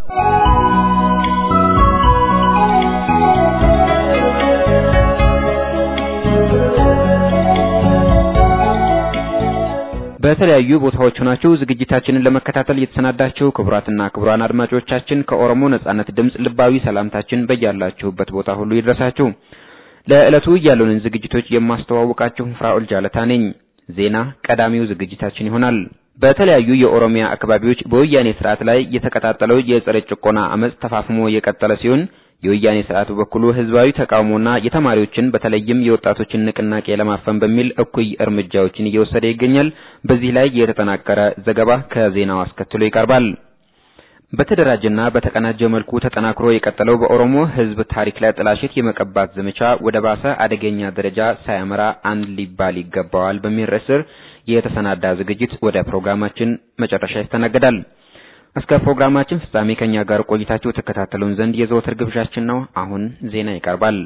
በተለያዩ ቦታዎች ሆናችሁ ዝግጅታችንን ለመከታተል የተሰናዳችሁ ክቡራትና ክቡራን አድማጮቻችን ከኦሮሞ ነጻነት ድምፅ ልባዊ ሰላምታችን በያላችሁበት ቦታ ሁሉ ይድረሳችሁ። ለዕለቱ ያሉንን ዝግጅቶች የማስተዋውቃችሁ ፍራኦል ጃለታ ነኝ። ዜና ቀዳሚው ዝግጅታችን ይሆናል። በተለያዩ የኦሮሚያ አካባቢዎች በወያኔ ስርዓት ላይ የተቀጣጠለው የጸረ ጭቆና አመጽ ተፋፍሞ የቀጠለ ሲሆን የወያኔ ስርዓት በበኩሉ ህዝባዊ ተቃውሞና የተማሪዎችን በተለይም የወጣቶችን ንቅናቄ ለማፈን በሚል እኩይ እርምጃዎችን እየወሰደ ይገኛል። በዚህ ላይ የተጠናቀረ ዘገባ ከዜናው አስከትሎ ይቀርባል። በተደራጀና በተቀናጀ መልኩ ተጠናክሮ የቀጠለው በኦሮሞ ህዝብ ታሪክ ላይ ጥላሸት የመቀባት ዘመቻ ወደ ባሰ አደገኛ ደረጃ ሳያመራ አንድ ሊባል ይገባዋል በሚል ርዕስ ስር የተሰናዳ ዝግጅት ወደ ፕሮግራማችን መጨረሻ ይስተናገዳል። እስከ ፕሮግራማችን ፍጻሜ ከኛ ጋር ቆይታችሁ ተከታተሉን ዘንድ የዘወትር ግብዣችን ነው። አሁን ዜና ይቀርባል።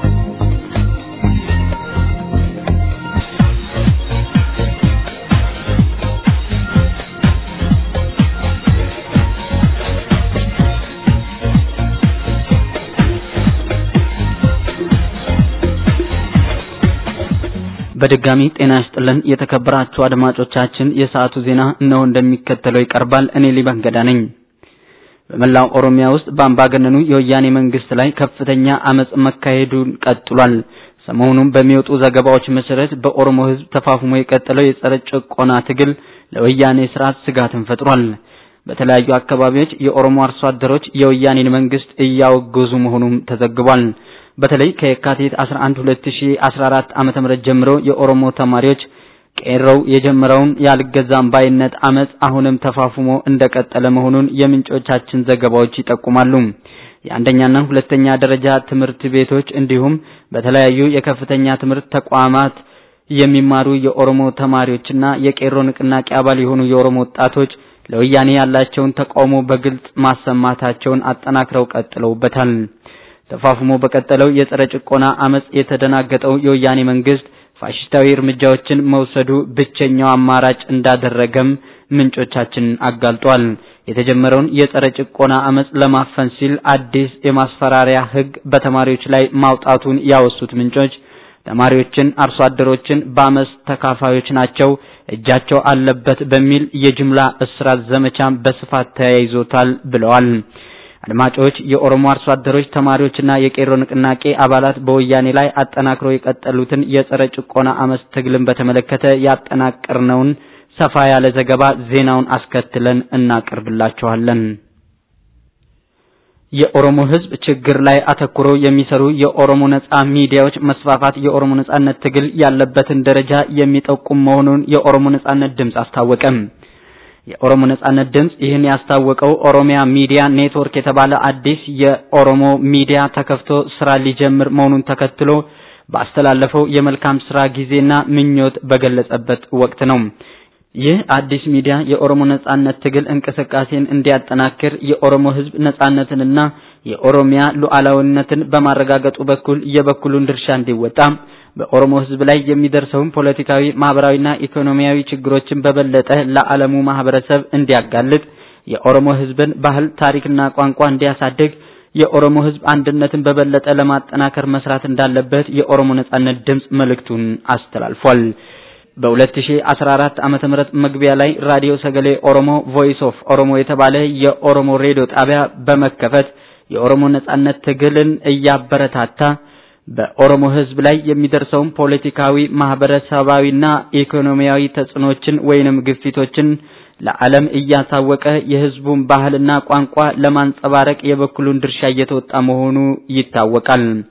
በድጋሚ ጤና ይስጥልን የተከበራችሁ አድማጮቻችን፣ የሰዓቱ ዜና እነሆ እንደሚከተለው ይቀርባል። እኔ ሊበን ገዳ ነኝ። በመላው ኦሮሚያ ውስጥ በአምባገነኑ የወያኔ መንግስት ላይ ከፍተኛ አመጽ መካሄዱን ቀጥሏል። ሰሞኑን በሚወጡ ዘገባዎች መሰረት በኦሮሞ ህዝብ ተፋፍሞ የቀጠለው የጸረ ጭቆና ትግል ለወያኔ ስርዓት ስጋትን ፈጥሯል። በተለያዩ አካባቢዎች የኦሮሞ አርሶ አደሮች የወያኔን መንግስት እያወገዙ መሆኑም ተዘግቧል። በተለይ ከየካቲት 11 2014 ዓመተ ምህረት ጀምሮ የኦሮሞ ተማሪዎች ቄሮው የጀመረውን ያልገዛም ባይነት አመጽ አሁንም ተፋፍሞ እንደቀጠለ መሆኑን የምንጮቻችን ዘገባዎች ይጠቁማሉ። የአንደኛና ሁለተኛ ደረጃ ትምህርት ቤቶች እንዲሁም በተለያዩ የከፍተኛ ትምህርት ተቋማት የሚማሩ የኦሮሞ ተማሪዎችና የቄሮ ንቅናቄ አባል የሆኑ የኦሮሞ ወጣቶች ለወያኔ ያላቸውን ተቃውሞ በግልጽ ማሰማታቸውን አጠናክረው ቀጥለውበታል። ተፋፍሞ በቀጠለው የጸረ ጭቆና አመጽ የተደናገጠው የወያኔ መንግስት ፋሽስታዊ እርምጃዎችን መውሰዱ ብቸኛው አማራጭ እንዳደረገም ምንጮቻችን አጋልጧል። የተጀመረውን የጸረ ጭቆና አመጽ ለማፈን ሲል አዲስ የማስፈራሪያ ህግ በተማሪዎች ላይ ማውጣቱን ያወሱት ምንጮች ተማሪዎችን፣ አርሶ አደሮችን በአመጽ ተካፋዮች ናቸው፣ እጃቸው አለበት በሚል የጅምላ እስራት ዘመቻም በስፋት ተያይዞታል ብለዋል። አድማጮች የኦሮሞ አርሶ አደሮች ተማሪዎችና የቄሮ ንቅናቄ አባላት በወያኔ ላይ አጠናክረው የቀጠሉትን የጸረ ጭቆና አመጽ ትግልን በተመለከተ ያጠናቀርነውን ሰፋ ያለ ዘገባ ዜናውን አስከትለን እናቀርብላችኋለን። የኦሮሞ ህዝብ ችግር ላይ አተኩሮ የሚሰሩ የኦሮሞ ነጻ ሚዲያዎች መስፋፋት የኦሮሞ ነጻነት ትግል ያለበትን ደረጃ የሚጠቁም መሆኑን የኦሮሞ ነጻነት ድምጽ አስታወቀም። የኦሮሞ ነጻነት ድምጽ ይህን ያስታወቀው ኦሮሚያ ሚዲያ ኔትወርክ የተባለ አዲስ የኦሮሞ ሚዲያ ተከፍቶ ስራ ሊጀምር መሆኑን ተከትሎ ባስተላለፈው የመልካም ስራ ጊዜና ምኞት በገለጸበት ወቅት ነው። ይህ አዲስ ሚዲያ የኦሮሞ ነጻነት ትግል እንቅስቃሴን እንዲያጠናክር የኦሮሞ ህዝብ ነጻነትንና የኦሮሚያ ሉዓላዊነትን በማረጋገጡ በኩል የበኩሉን ድርሻ እንዲወጣ በኦሮሞ ህዝብ ላይ የሚደርሰውን ፖለቲካዊ፣ ማህበራዊና ኢኮኖሚያዊ ችግሮችን በበለጠ ለዓለሙ ማህበረሰብ እንዲያጋልጥ የኦሮሞ ህዝብን ባህል፣ ታሪክና ቋንቋ እንዲያሳድግ የኦሮሞ ህዝብ አንድነትን በበለጠ ለማጠናከር መስራት እንዳለበት የኦሮሞ ነጻነት ድምጽ መልእክቱን አስተላልፏል። በ2014 ዓመተ ምህረት መግቢያ ላይ ራዲዮ ሰገሌ ኦሮሞ ቮይስ ኦፍ ኦሮሞ የተባለ የኦሮሞ ሬዲዮ ጣቢያ በመከፈት የኦሮሞ ነጻነት ትግልን እያበረታታ በኦሮሞ ህዝብ ላይ የሚደርሰውን ፖለቲካዊ፣ ማህበረሰባዊና ኢኮኖሚያዊ ተጽዕኖችን ወይንም ግፊቶችን ለዓለም እያሳወቀ የህዝቡን ባህልና ቋንቋ ለማንጸባረቅ የበኩሉን ድርሻ እየተወጣ መሆኑ ይታወቃል።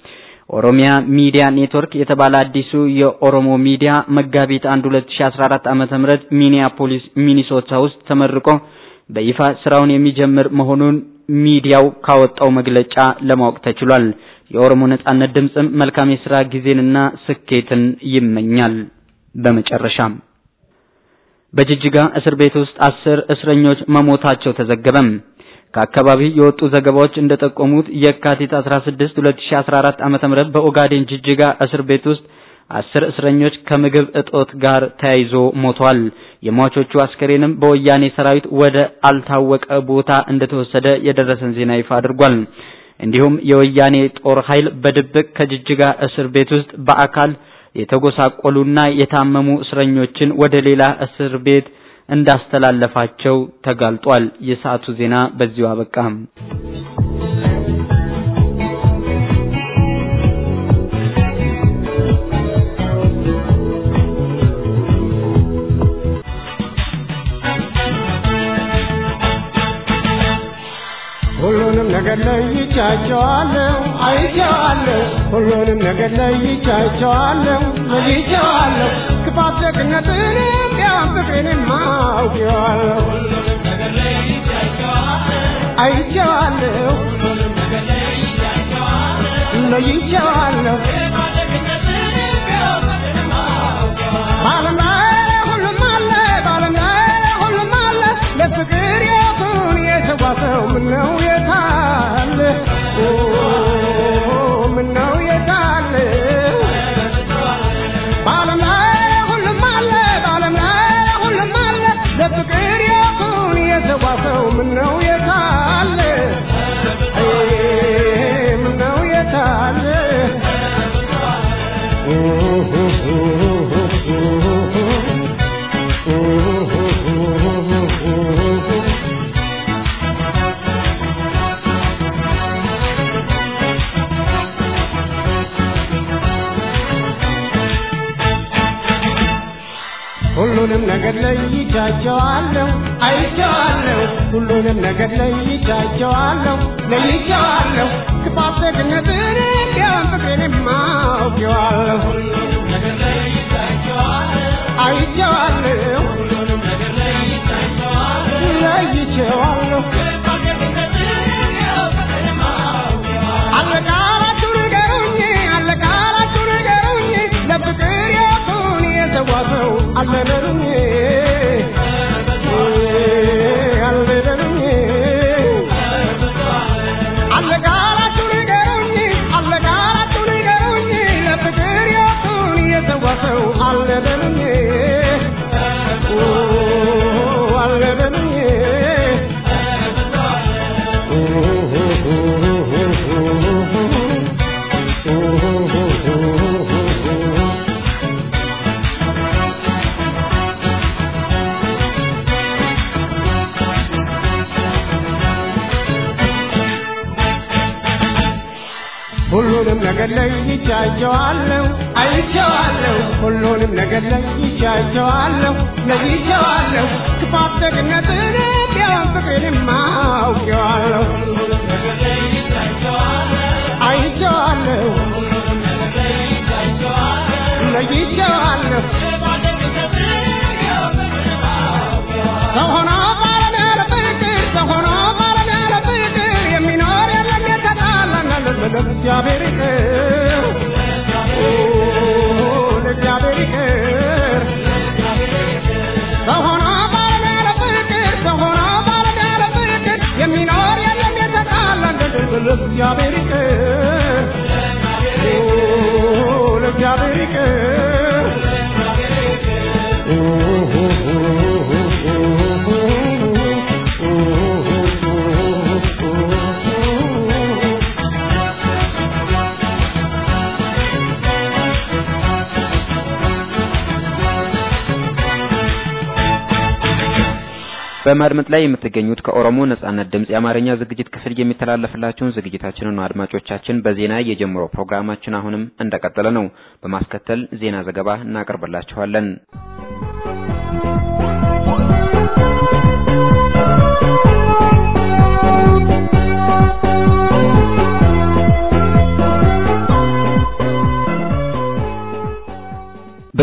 ኦሮሚያ ሚዲያ ኔትወርክ የተባለ አዲሱ የኦሮሞ ሚዲያ መጋቢት 1 2014 ዓመተ ምህረት ሚኒያፖሊስ ሚኒሶታ ውስጥ ተመርቆ በይፋ ስራውን የሚጀምር መሆኑን ሚዲያው ካወጣው መግለጫ ለማወቅ ተችሏል። የኦሮሞ ነጻነት ድምጽም መልካም የስራ ጊዜንና ስኬትን ይመኛል። በመጨረሻም በጅጅጋ እስር ቤት ውስጥ አስር እስረኞች መሞታቸው ተዘገበም። ከአካባቢው የወጡ ዘገባዎች እንደጠቆሙት የካቲት 16 2014 ዓመተ ምህረት በኦጋዴን ጅጅጋ እስር ቤት ውስጥ አስር እስረኞች ከምግብ እጦት ጋር ተያይዞ ሞተዋል። የሟቾቹ አስከሬንም በወያኔ ሰራዊት ወደ አልታወቀ ቦታ እንደተወሰደ የደረሰን ዜና ይፋ አድርጓል። እንዲሁም የወያኔ ጦር ኃይል በድብቅ ከጅጅጋ እስር ቤት ውስጥ በአካል የተጎሳቆሉና የታመሙ እስረኞችን ወደ ሌላ እስር ቤት እንዳስተላለፋቸው ተጋልጧል። የሰዓቱ ዜና በዚሁ አበቃም። ሁሉንም ነገር ለይቻቸዋለሁ፣ አይቼዋለሁ። ሁሉንም ነገር ለይቻቸዋለሁ፣ ለይቼዋለሁ። ክፋት ደግነትንም ቢያም ፍቅሬንም አውቄዋለሁ፣ አይቼዋለሁ፣ ለይቼዋለሁ። በዓለም ላይ ሁሉም አለ፣ በዓለም ላይ ሁሉም አለ። ለፍቅር ሕይወቱን የሰዋ ሰው ምነው የታለ? ኦ ምነው የታለ? በዓለም ላይ ሁሉም አለ፣ በዓለም ላይ ሁሉም አለ። ለፍቅር ሕይወቱን የሰዋ ሰው ምነው የታለ? አይ ምነው የታለ? ሁሉንም ነገር ለይቻቸዋለሁ፣ አይቼዋለሁ። ሁሉንም ነገር ለይቻቸዋለሁ፣ ለይቼዋለሁ። ክፋት ደግነትን ቢያም ፍቅሬንም አውቄዋለሁ፣ አይቼዋለሁ፣ ለይቼዋለሁ። አለቃላችሁ ንገሩኝ፣ አለቃላችሁ ንገሩኝ፣ ለፍቅር ሕይወቱን የሰዋ ሰው አለ በሉኝ፣ አለ በሉኝ። አለቃላችሁ ንገሩኝ፣ አለቃላችሁ ንገሩኝ፣ ለፍቅር ሕይወቱን የሰዋ ሰው አለ በሉኝ፣ አለ በሉኝ። ሁሉንም ነገር ለይቻቸዋለሁ፣ አይቼዋለሁ። ሁሉንም ነገር ለይቻቸዋለሁ፣ ለይቼዋለሁ። ክፋት ደግነትን ቢያም ፍቅሬንም አውቄዋለሁ፣ አይቼዋለሁ፣ ለይቼዋለሁ። ሰው ሆኖ ባለም ያለ ፍቅር፣ ሰው ሆኖ ባለም ያለ ፍቅር የሚኖር የለም የተጣላና ለእግዚአብሔር ይቅር፣ ኦ ለእግዚአብሔር ይቅር። ሰው ሆኖ ባለም ያለ ፍቅር፣ ሰው ሆኖ ባለም ያለ ፍቅር የሚኖር የለም የተጣላና ለእግዚአብሔር ይቅር፣ ኦ ለእግዚአብሔር ይቅር። በማድመጥ ላይ የምትገኙት ከኦሮሞ ነጻነት ድምጽ የአማርኛ ዝግጅት ክፍል የሚተላለፍላችሁን ዝግጅታችንን ነው። አድማጮቻችን በዜና የጀመረው ፕሮግራማችን አሁንም እንደቀጠለ ነው። በማስከተል ዜና ዘገባ እናቀርብላችኋለን።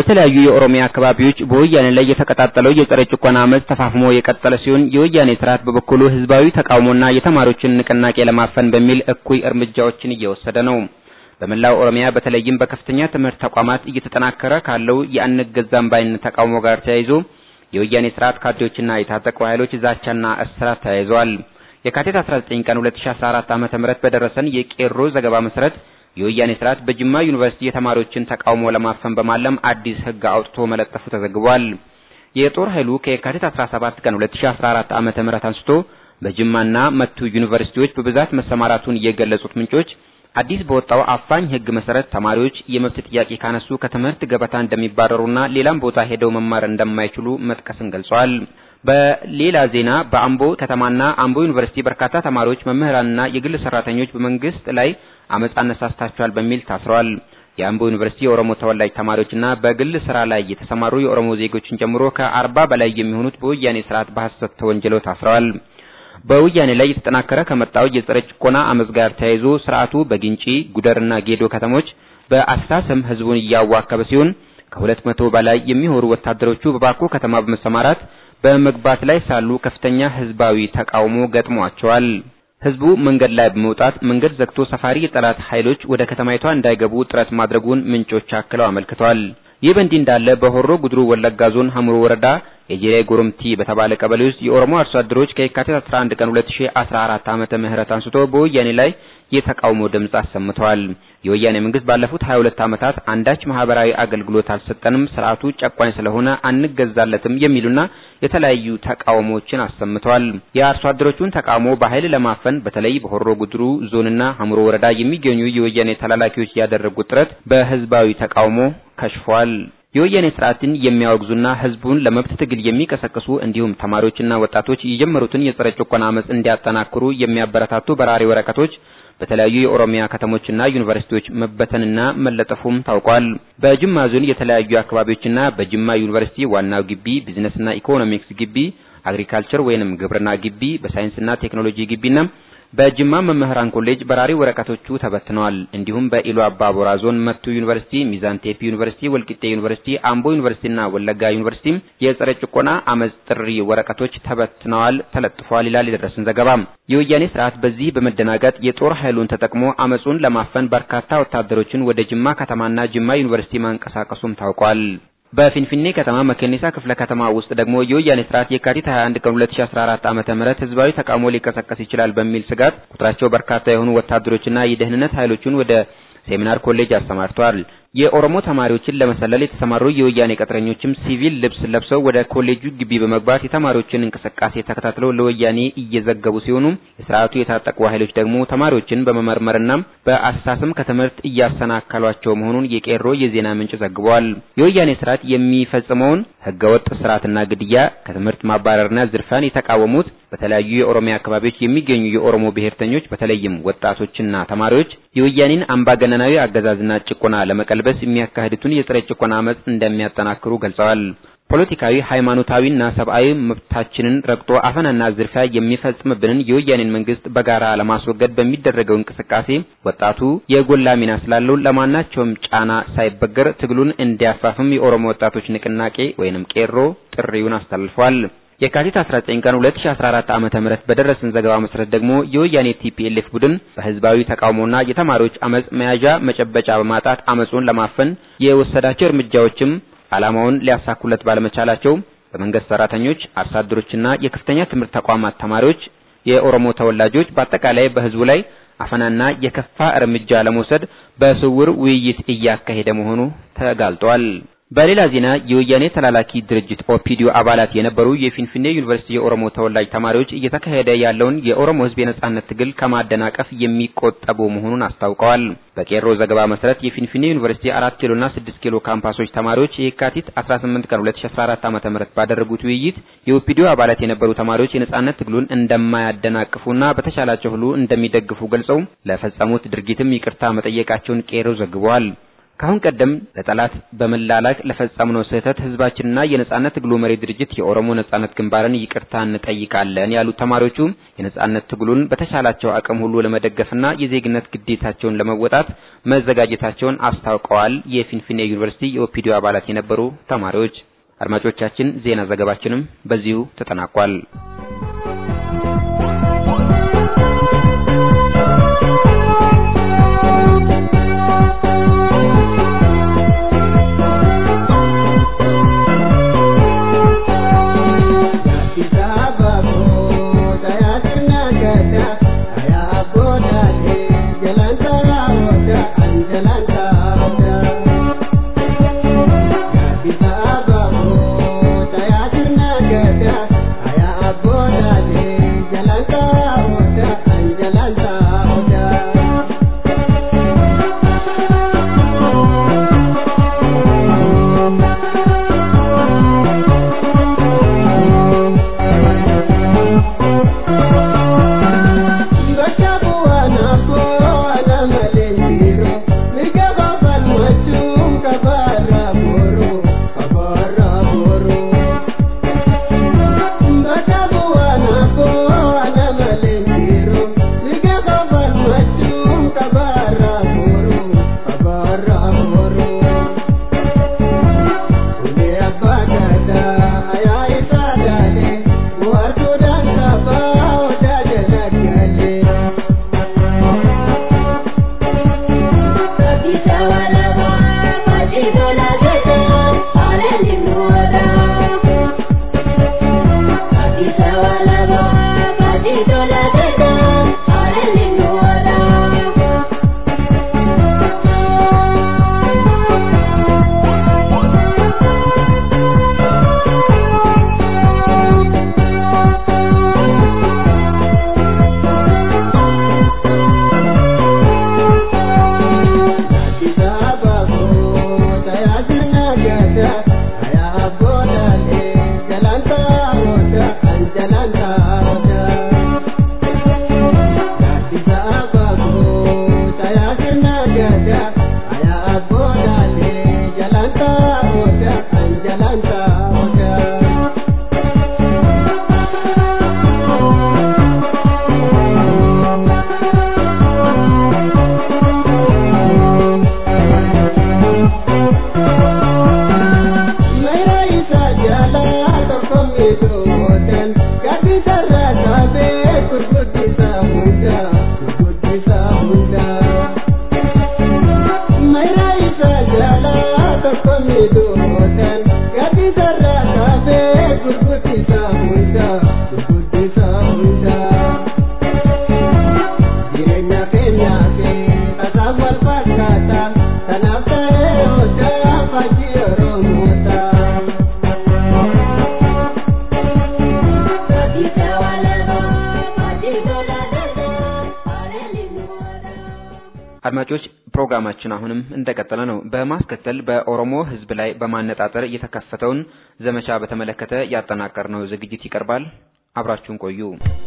በተለያዩ የኦሮሚያ አካባቢዎች በወያኔ ላይ የተቀጣጠለው የጸረ ጭቆና አመፅ ተፋፍሞ የቀጠለ ሲሆን የወያኔ ስርዓት በበኩሉ ህዝባዊ ተቃውሞና የተማሪዎችን ንቅናቄ ለማፈን በሚል እኩይ እርምጃዎችን እየወሰደ ነው። በመላው ኦሮሚያ በተለይም በከፍተኛ ትምህርት ተቋማት እየተጠናከረ ካለው የአንገዛም ባይነት ተቃውሞ ጋር ተያይዞ የወያኔ ስርዓት ካድሬዎችና የታጠቁ ኃይሎች ዛቻና እስራት ተያይዘዋል። የካቲት 19 ቀን 2014 ዓ.ም በደረሰን የቄሮ ዘገባ መሰረት የወያኔ ስርዓት በጅማ ዩኒቨርሲቲ የተማሪዎችን ተቃውሞ ለማፈን በማለም አዲስ ህግ አውጥቶ መለጠፉ ተዘግቧል። የጦር ኃይሉ ከየካቲት 17 ቀን 2014 ዓ.ም አንስቶ በጅማና መቱ ዩኒቨርሲቲዎች በብዛት መሰማራቱን የገለጹት ምንጮች አዲስ በወጣው አፋኝ ህግ መሰረት ተማሪዎች የመብት ጥያቄ ካነሱ ከትምህርት ገበታ እንደሚባረሩና ሌላም ቦታ ሄደው መማር እንደማይችሉ መጥቀስን ገልጸዋል። በሌላ ዜና በአምቦ ከተማና አምቦ ዩኒቨርሲቲ በርካታ ተማሪዎች፣ መምህራንና የግል ሰራተኞች በመንግስት ላይ አመጽ አነሳስታቸዋል በሚል ታስረዋል። የአምቦ ዩኒቨርሲቲ የኦሮሞ ተወላጅ ተማሪዎችና በግል ስራ ላይ የተሰማሩ የኦሮሞ ዜጎችን ጨምሮ ከአርባ በላይ የሚሆኑት በወያኔ ስርዓት በሐሰት ተወንጅለው ታስረዋል። በወያኔ ላይ የተጠናከረ ከመጣው የጸረ ጭቆና አመጽ ጋር ተያይዞ ስርዓቱ በግንጪ ጉደርና ጌዶ ከተሞች በአስተሳሰብ ህዝቡን እያዋከበ ሲሆን ከሁለት መቶ በላይ የሚሆኑ ወታደሮቹ በባኮ ከተማ በመሰማራት በመግባት ላይ ሳሉ ከፍተኛ ህዝባዊ ተቃውሞ ገጥሟቸዋል። ህዝቡ መንገድ ላይ በመውጣት መንገድ ዘግቶ ሰፋሪ የጠላት ኃይሎች ወደ ከተማይቷ እንዳይገቡ ጥረት ማድረጉን ምንጮች አክለው አመልክተዋል። ይህ በእንዲህ እንዳለ በሆሮ ጉድሩ ወለጋ ዞን ሀሙሮ ወረዳ የጄሬ ጎረምቲ በተባለ ቀበሌ ውስጥ የኦሮሞ አርሶ አደሮች ከየካቲት 11 ቀን 2014 ዓመተ ምህረት አንስቶ በወያኔ ላይ የተቃውሞ ድምጽ አሰምተዋል። የወያኔ መንግስት ባለፉት 22 ዓመታት አንዳች ማህበራዊ አገልግሎት አልሰጠንም፣ ስርዓቱ ጨቋኝ ስለሆነ አንገዛለትም የሚሉና የተለያዩ ተቃውሞዎችን አሰምተዋል። የአርሶ አደሮቹን ተቃውሞ በኃይል ለማፈን በተለይ በሆሮ ጉድሩ ዞንና ሀሙሮ ወረዳ የሚገኙ የወያኔ ተላላኪዎች ያደረጉት ጥረት በህዝባዊ ተቃውሞ ከሽፏል። የወያኔ ስርዓትን የሚያወግዙና ህዝቡን ለመብት ትግል የሚቀሰቅሱ እንዲሁም ተማሪዎችና ወጣቶች የጀመሩትን የጸረ ጭቆና አመጽ እንዲያጠናክሩ የሚያበረታቱ በራሪ ወረቀቶች በተለያዩ የኦሮሚያ ከተሞችና ዩኒቨርሲቲዎች መበተንና መለጠፉም ታውቋል። በጅማ ዞን የተለያዩ አካባቢዎችና በጅማ ዩኒቨርሲቲ ዋናው ግቢ፣ ቢዝነስና ኢኮኖሚክስ ግቢ፣ አግሪካልቸር ወይንም ግብርና ግቢ፣ በሳይንስና ቴክኖሎጂ ግቢና በጅማ መምህራን ኮሌጅ በራሪ ወረቀቶቹ ተበትነዋል። እንዲሁም በኢሉ አባቦራ ዞን መቱ ዩኒቨርሲቲ፣ ሚዛን ቴፒ ዩኒቨርሲቲ፣ ወልቂጤ ዩኒቨርሲቲ፣ አምቦ ዩኒቨርሲቲና ወለጋ ዩኒቨርሲቲ የጸረ ጭቆና አመጽ ጥሪ ወረቀቶች ተበትነዋል፣ ተለጥፈዋል ይላል የደረሰን ዘገባ። የወያኔ ስርዓት በዚህ በመደናገጥ የጦር ኃይሉን ተጠቅሞ አመጹን ለማፈን በርካታ ወታደሮችን ወደ ጅማ ከተማና ጅማ ዩኒቨርሲቲ ማንቀሳቀሱም ታውቋል። በፊንፊኔ ከተማ መከኒሳ ክፍለ ከተማ ውስጥ ደግሞ የወያኔ ስርዓት የካቲት 21 ቀን 2014 ዓመተ ምህረት ህዝባዊ ተቃውሞ ሊቀሰቀስ ይችላል በሚል ስጋት ቁጥራቸው በርካታ የሆኑ ወታደሮችና የደህንነት ኃይሎችን ወደ ሴሚናር ኮሌጅ አሰማርተዋል። የኦሮሞ ተማሪዎችን ለመሰለል የተሰማሩ የወያኔ ቅጥረኞችም ሲቪል ልብስ ለብሰው ወደ ኮሌጁ ግቢ በመግባት የተማሪዎችን እንቅስቃሴ ተከታትለው ለወያኔ እየዘገቡ ሲሆኑ የስርዓቱ የታጠቁ ኃይሎች ደግሞ ተማሪዎችን በመመርመርና በአስተሳሰብ ከትምህርት እያሰናከሏቸው መሆኑን የቄሮ የዜና ምንጭ ዘግቧል። የወያኔ ስርዓት የሚፈጽመውን ህገወጥ ስርዓትና ግድያ፣ ከትምህርት ማባረርና ዝርፊያን የተቃወሙት በተለያዩ የኦሮሚያ አካባቢዎች የሚገኙ የኦሮሞ ብሔርተኞች በተለይም ወጣቶችና ተማሪዎች የወያኔን አምባገነናዊ አገዛዝና ጭቆና ለመቀልበስ የሚያካሂዱትን የጸረ ጭቆና አመጽ እንደሚያጠናክሩ ገልጸዋል። ፖለቲካዊ፣ ሃይማኖታዊና ሰብአዊ መብታችንን ረግጦ አፈናና ዝርፊያ የሚፈጽምብንን የወያኔን መንግስት በጋራ ለማስወገድ በሚደረገው እንቅስቃሴ ወጣቱ የጎላ ሚና ስላለው ለማናቸውም ጫና ሳይበገር ትግሉን እንዲያፋፍም የኦሮሞ ወጣቶች ንቅናቄ ወይንም ቄሮ ጥሪውን አስተላልፏል። የካቲት 19 ቀን 2014 ዓመተ ምህረት በደረሰን ዘገባ መሰረት ደግሞ የወያኔ ቲፒኤልኤፍ ቡድን በህዝባዊ ተቃውሞና የተማሪዎች አመጽ መያዣ መጨበጫ በማጣት አመጹን ለማፈን የወሰዳቸው እርምጃዎችም ዓላማውን ሊያሳኩለት ባለመቻላቸው በመንግስት ሰራተኞች፣ አርሶ አደሮችና የከፍተኛ ትምህርት ተቋማት ተማሪዎች፣ የኦሮሞ ተወላጆች በአጠቃላይ በህዝቡ ላይ አፈናና የከፋ እርምጃ ለመውሰድ በስውር ውይይት እያካሄደ መሆኑ ተጋልጧል። በሌላ ዜና የወያኔ ተላላኪ ድርጅት ኦፒዲዮ አባላት የነበሩ የፊንፊኔ ዩኒቨርሲቲ የኦሮሞ ተወላጅ ተማሪዎች እየተካሄደ ያለውን የኦሮሞ ህዝብ የነጻነት ትግል ከማደናቀፍ የሚቆጠቡ መሆኑን አስታውቀዋል። በቄሮ ዘገባ መሰረት የፊንፊኔ ዩኒቨርሲቲ አራት ኪሎና ስድስት ኪሎ ካምፓሶች ተማሪዎች የካቲት 18 ቀን 2014 ዓ.ም ባደረጉት ውይይት የኦፒዲዮ አባላት የነበሩ ተማሪዎች የነጻነት ትግሉን እንደማያደናቅፉና በተቻላቸው ሁሉ እንደሚደግፉ ገልጸው ለፈጸሙት ድርጊትም ይቅርታ መጠየቃቸውን ቄሮ ዘግቧል። ከአሁን ቀደም ለጠላት በመላላክ ለፈጸምነው ስህተት ህዝባችንና የነጻነት ትግሉ መሪ ድርጅት የኦሮሞ ነጻነት ግንባርን ይቅርታ እንጠይቃለን ያሉት ተማሪዎቹ የነጻነት ትግሉን በተሻላቸው አቅም ሁሉ ለመደገፍና የዜግነት ግዴታቸውን ለመወጣት መዘጋጀታቸውን አስታውቀዋል። የፊንፊኔ ዩኒቨርሲቲ የኦፒዲዮ አባላት የነበሩ ተማሪዎች። አድማጮቻችን፣ ዜና ዘገባችንም በዚሁ ተጠናቋል። አድማጮች ፕሮግራማችን አሁንም እንደቀጠለ ነው። በማስከተል በኦሮሞ ሕዝብ ላይ በማነጣጠር የተከፈተውን ዘመቻ በተመለከተ ያጠናቀርነው ዝግጅት ይቀርባል። አብራችሁን ቆዩ።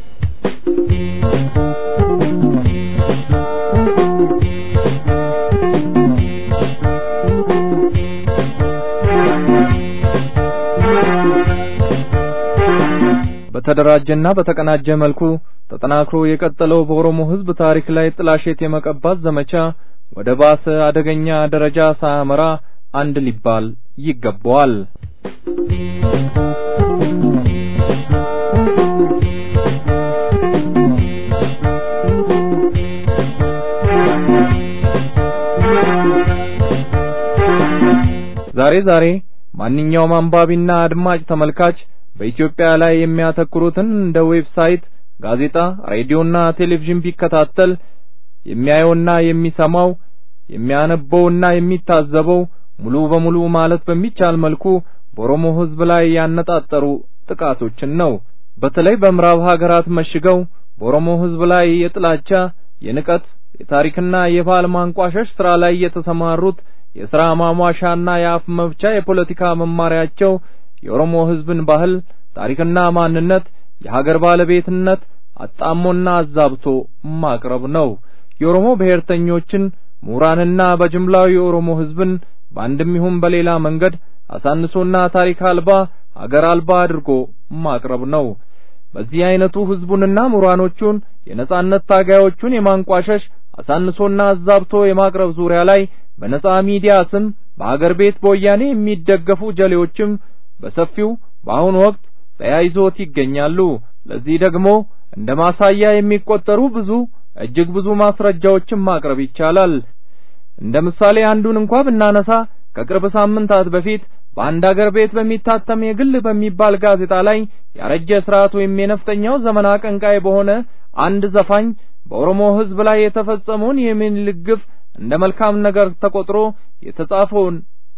በተደራጀና በተቀናጀ መልኩ ተጠናክሮ የቀጠለው በኦሮሞ ሕዝብ ታሪክ ላይ ጥላሸት የመቀባት ዘመቻ ወደ ባሰ አደገኛ ደረጃ ሳያመራ አንድ ሊባል ይገባዋል። ዛሬ ዛሬ ማንኛውም አንባቢና አድማጭ ተመልካች በኢትዮጵያ ላይ የሚያተኩሩትን እንደ ዌብሳይት፣ ጋዜጣ፣ ሬዲዮና ቴሌቪዥን ቢከታተል የሚያየውና የሚሰማው የሚያነበውና የሚታዘበው ሙሉ በሙሉ ማለት በሚቻል መልኩ በኦሮሞ ሕዝብ ላይ ያነጣጠሩ ጥቃቶችን ነው። በተለይ በምዕራብ ሀገራት መሽገው በኦሮሞ ሕዝብ ላይ የጥላቻ፣ የንቀት፣ የታሪክና የባህል ማንቋሸሽ ስራ ላይ የተሰማሩት የሥራ ማሟሻና የአፍ መፍቻ የፖለቲካ መማሪያቸው የኦሮሞ ሕዝብን ባህል፣ ታሪክና ማንነት፣ የሀገር ባለቤትነት አጣሞና አዛብቶ ማቅረብ ነው። የኦሮሞ ብሔርተኞችን ምሁራንና በጅምላው የኦሮሞ ህዝብን በአንድም ይሁን በሌላ መንገድ አሳንሶና ታሪክ አልባ አገር አልባ አድርጎ ማቅረብ ነው። በዚህ አይነቱ ህዝቡንና ምሁራኖቹን የነጻነት ታጋዮቹን የማንቋሸሽ አሳንሶና አዛብቶ የማቅረብ ዙሪያ ላይ በነጻ ሚዲያ ስም በአገር ቤት በወያኔ የሚደገፉ ጀሌዎችም በሰፊው በአሁኑ ወቅት ተያይዞት ይገኛሉ። ለዚህ ደግሞ እንደ ማሳያ የሚቆጠሩ ብዙ እጅግ ብዙ ማስረጃዎችን ማቅረብ ይቻላል። እንደ ምሳሌ አንዱን እንኳ ብናነሳ ከቅርብ ሳምንታት በፊት በአንድ አገር ቤት በሚታተም የግል በሚባል ጋዜጣ ላይ ያረጀ ስርዓት ወይም የነፍጠኛው ዘመን አቀንቃይ በሆነ አንድ ዘፋኝ በኦሮሞ ህዝብ ላይ የተፈጸመውን የሚኒልክ ግፍ እንደ መልካም ነገር ተቆጥሮ የተጻፈውን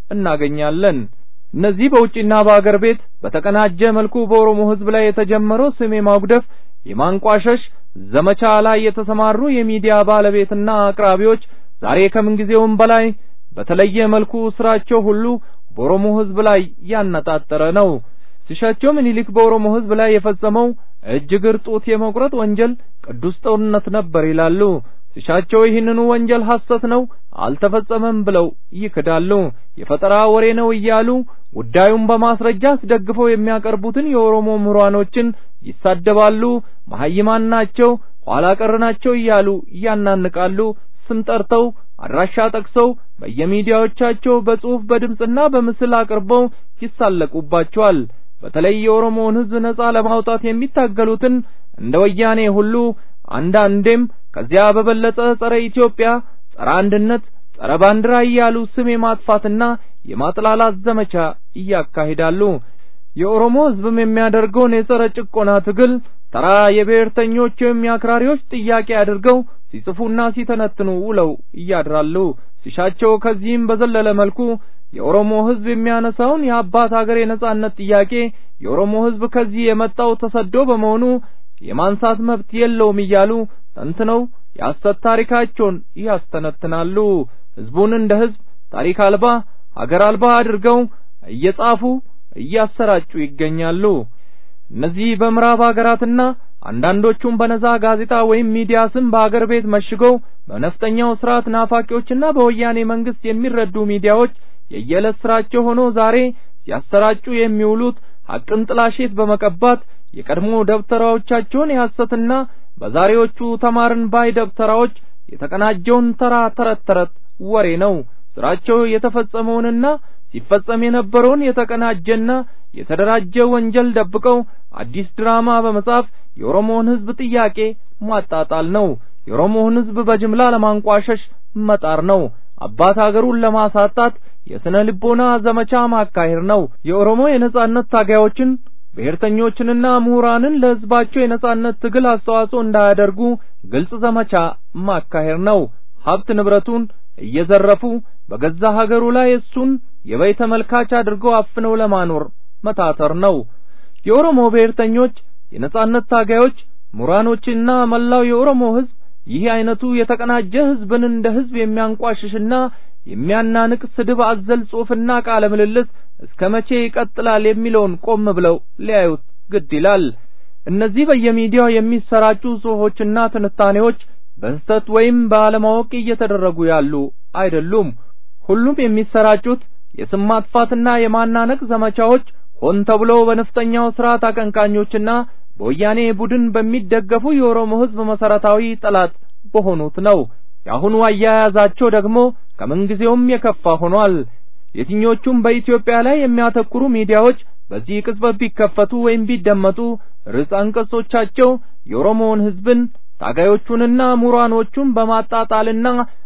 እናገኛለን። እነዚህ በውጭና በአገር ቤት በተቀናጀ መልኩ በኦሮሞ ህዝብ ላይ የተጀመረው ስም የማጉደፍ የማንቋሸሽ ዘመቻ ላይ የተሰማሩ የሚዲያ ባለቤትና አቅራቢዎች ዛሬ ከምንጊዜውም በላይ በተለየ መልኩ ስራቸው ሁሉ በኦሮሞ ህዝብ ላይ ያነጣጠረ ነው። ሲሻቸው ምኒልክ በኦሮሞ ህዝብ ላይ የፈጸመው እጅ እግር ጡት የመቁረጥ ወንጀል ቅዱስ ጦርነት ነበር ይላሉ። ሲሻቸው ይህንኑ ወንጀል ሐሰት ነው፣ አልተፈጸመም ብለው ይክዳሉ። የፈጠራ ወሬ ነው እያሉ ጉዳዩን በማስረጃ አስደግፈው የሚያቀርቡትን የኦሮሞ ምሁራኖችን ይሳደባሉ። መሐይማን ናቸው፣ ኋላ ቀር ናቸው እያሉ ያናንቃሉ። ስም ጠርተው አድራሻ ጠቅሰው በየሚዲያዎቻቸው በጽሑፍ በድምፅና በምስል አቅርበው ይሳለቁባቸዋል። በተለይ የኦሮሞውን ህዝብ ነጻ ለማውጣት የሚታገሉትን እንደ ወያኔ ሁሉ አንዳንዴም ከዚያ በበለጠ ጸረ ኢትዮጵያ፣ ጸረ አንድነት፣ ጸረ ባንዲራ እያሉ ስም የማጥፋትና የማጥላላት ዘመቻ እያካሂዳሉ። የኦሮሞ ህዝብም የሚያደርገውን የጸረ ጭቆና ትግል ተራ የብሔርተኞች ወይም የአክራሪዎች ጥያቄ አድርገው ሲጽፉና ሲተነትኑ ውለው እያድራሉ። ሲሻቸው ከዚህም በዘለለ መልኩ የኦሮሞ ህዝብ የሚያነሳውን የአባት ሀገር የነጻነት ጥያቄ የኦሮሞ ህዝብ ከዚህ የመጣው ተሰዶ በመሆኑ የማንሳት መብት የለውም እያሉ ተንትነው የሐሰት ታሪካቸውን ያስተነትናሉ። ህዝቡን እንደ ህዝብ ታሪክ አልባ ሀገር አልባ አድርገው እየጻፉ እያሰራጩ ይገኛሉ። እነዚህ በምዕራብ ሀገራትና አንዳንዶቹም በነዛ ጋዜጣ ወይም ሚዲያ ስም በአገር ቤት መሽገው በነፍጠኛው ስርዓት ናፋቂዎችና በወያኔ መንግስት የሚረዱ ሚዲያዎች የየዕለት ስራቸው ሆኖ ዛሬ ሲያሰራጩ የሚውሉት ሐቅን ጥላሸት በመቀባት የቀድሞ ደብተራዎቻቸውን የሐሰትና በዛሬዎቹ ተማርን ባይ ደብተራዎች የተቀናጀውን ተራ ተረት ተረት ወሬ ነው። ስራቸው የተፈጸመውንና ሲፈጸም የነበረውን የተቀናጀና የተደራጀ ወንጀል ደብቀው አዲስ ድራማ በመጻፍ የኦሮሞውን ህዝብ ጥያቄ ማጣጣል ነው። የኦሮሞውን ህዝብ በጅምላ ለማንቋሸሽ መጣር ነው። አባት ሀገሩን ለማሳጣት የስነ ልቦና ዘመቻ ማካሄድ ነው። የኦሮሞ የነጻነት ታጋዮችን ብሔርተኞችንና ምሁራንን ለህዝባቸው የነጻነት ትግል አስተዋጽኦ እንዳያደርጉ ግልጽ ዘመቻ ማካሄድ ነው። ሀብት ንብረቱን እየዘረፉ በገዛ ሀገሩ ላይ እሱን የበይ ተመልካች አድርገው አፍነው ለማኖር መታተር ነው። የኦሮሞ ብሔርተኞች፣ የነጻነት ታጋዮች፣ ምሁራኖችና መላው የኦሮሞ ህዝብ ይህ አይነቱ የተቀናጀ ህዝብን እንደ ህዝብ የሚያንቋሽሽና የሚያናንቅ ስድብ አዘል ጽሑፍና ቃለ ምልልስ እስከ መቼ ይቀጥላል የሚለውን ቆም ብለው ሊያዩት ግድ ይላል። እነዚህ በየሚዲያው የሚሰራጩ ጽሑፎችና ትንታኔዎች በስህተት ወይም ባለማወቅ እየተደረጉ ያሉ አይደሉም። ሁሉም የሚሰራጩት የስም ማጥፋትና የማናነቅ ዘመቻዎች ሆን ተብሎ በነፍጠኛው ስርዓት አቀንቃኞችና በወያኔ ቡድን በሚደገፉ የኦሮሞ ህዝብ መሰረታዊ ጠላት በሆኑት ነው። የአሁኑ አያያዛቸው ደግሞ ከምንጊዜውም የከፋ ሆኗል። የትኞቹም በኢትዮጵያ ላይ የሚያተኩሩ ሚዲያዎች በዚህ ቅጽበት ቢከፈቱ ወይም ቢደመጡ ርዕሰ አንቀጾቻቸው የኦሮሞውን ህዝብን ታጋዮቹንና ምሁራኖቹን በማጣጣልና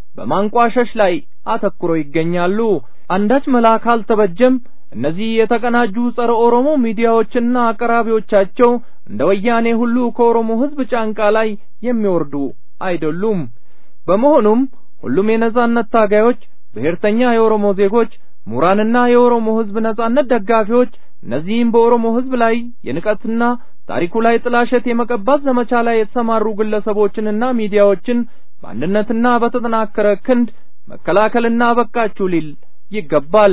በማንቋሸሽ ላይ አተኩረው ይገኛሉ። አንዳች መላ ካልተበጀም እነዚህ የተቀናጁ ጸረ ኦሮሞ ሚዲያዎችና አቅራቢዎቻቸው እንደ ወያኔ ሁሉ ከኦሮሞ ህዝብ ጫንቃ ላይ የሚወርዱ አይደሉም። በመሆኑም ሁሉም የነጻነት ታጋዮች፣ ብሔርተኛ የኦሮሞ ዜጎች፣ ምሁራንና የኦሮሞ ህዝብ ነጻነት ደጋፊዎች እነዚህም በኦሮሞ ህዝብ ላይ የንቀትና ታሪኩ ላይ ጥላሸት የመቀባት ዘመቻ ላይ የተሰማሩ ግለሰቦችንና ሚዲያዎችን በአንድነትና በተጠናከረ ክንድ መከላከልና በቃችሁ ሊል ይገባል።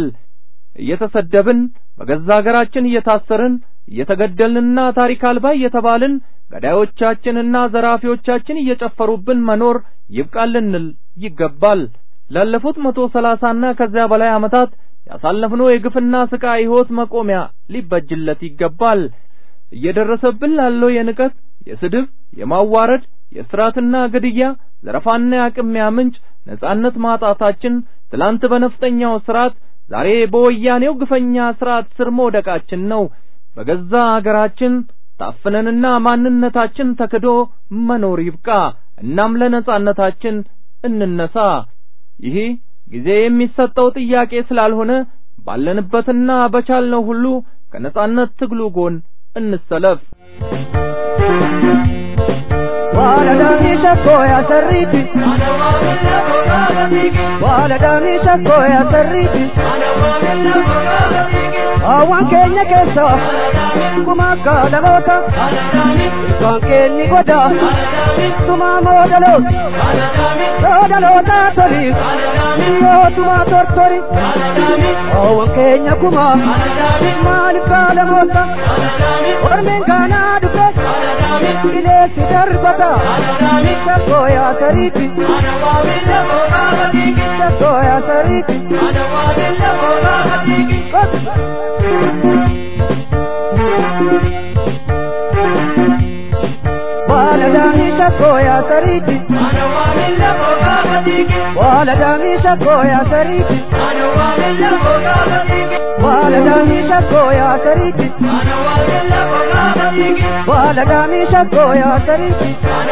እየተሰደብን በገዛ ሀገራችን እየታሰርን እየተገደልንና ታሪክ አልባ እየተባልን ገዳዮቻችንና ዘራፊዎቻችን እየጨፈሩብን መኖር ይብቃል ልንል ይገባል። ላለፉት መቶ ሰላሳና ከዚያ በላይ ዓመታት ያሳለፍነው የግፍና ስቃይ ሕይወት መቆሚያ ሊበጅለት ይገባል። እየደረሰብን ላለው የንቀት፣ የስድብ፣ የማዋረድ፣ የስራትና ግድያ፣ ዘረፋና የአቅሚያ ምንጭ ነጻነት ማጣታችን ትላንት በነፍጠኛው ስርዓት ዛሬ በወያኔው ግፈኛ ስርዓት ስር መውደቃችን ነው። በገዛ ሀገራችን ታፍነንና ማንነታችን ተክዶ መኖር ይብቃ። እናም ለነጻነታችን እንነሳ። ይህ ጊዜ የሚሰጠው ጥያቄ ስላልሆነ ባለንበትና በቻልነው ሁሉ ከነጻነት ትግሉ ጎን እንሰለፍ። Waladani shakko ya sarriti Waladani shakko ya sarriti Awan keenya keessa Kuma akka dhaloota Ilkaan keenyi goda Tuma moo dhalooti Yoo dhaloota toli Yoo tuma tortori Awan keenya kuma Maaliif kaalamoota Ormeen kaanaa dhufe Bileessi darbata Shakko ya sarriti Shakko ya sarriti Waladani shakko ya sariti Waladani shakko ya sariti Waladani shakko ya sariti Waladani shakko ya sariti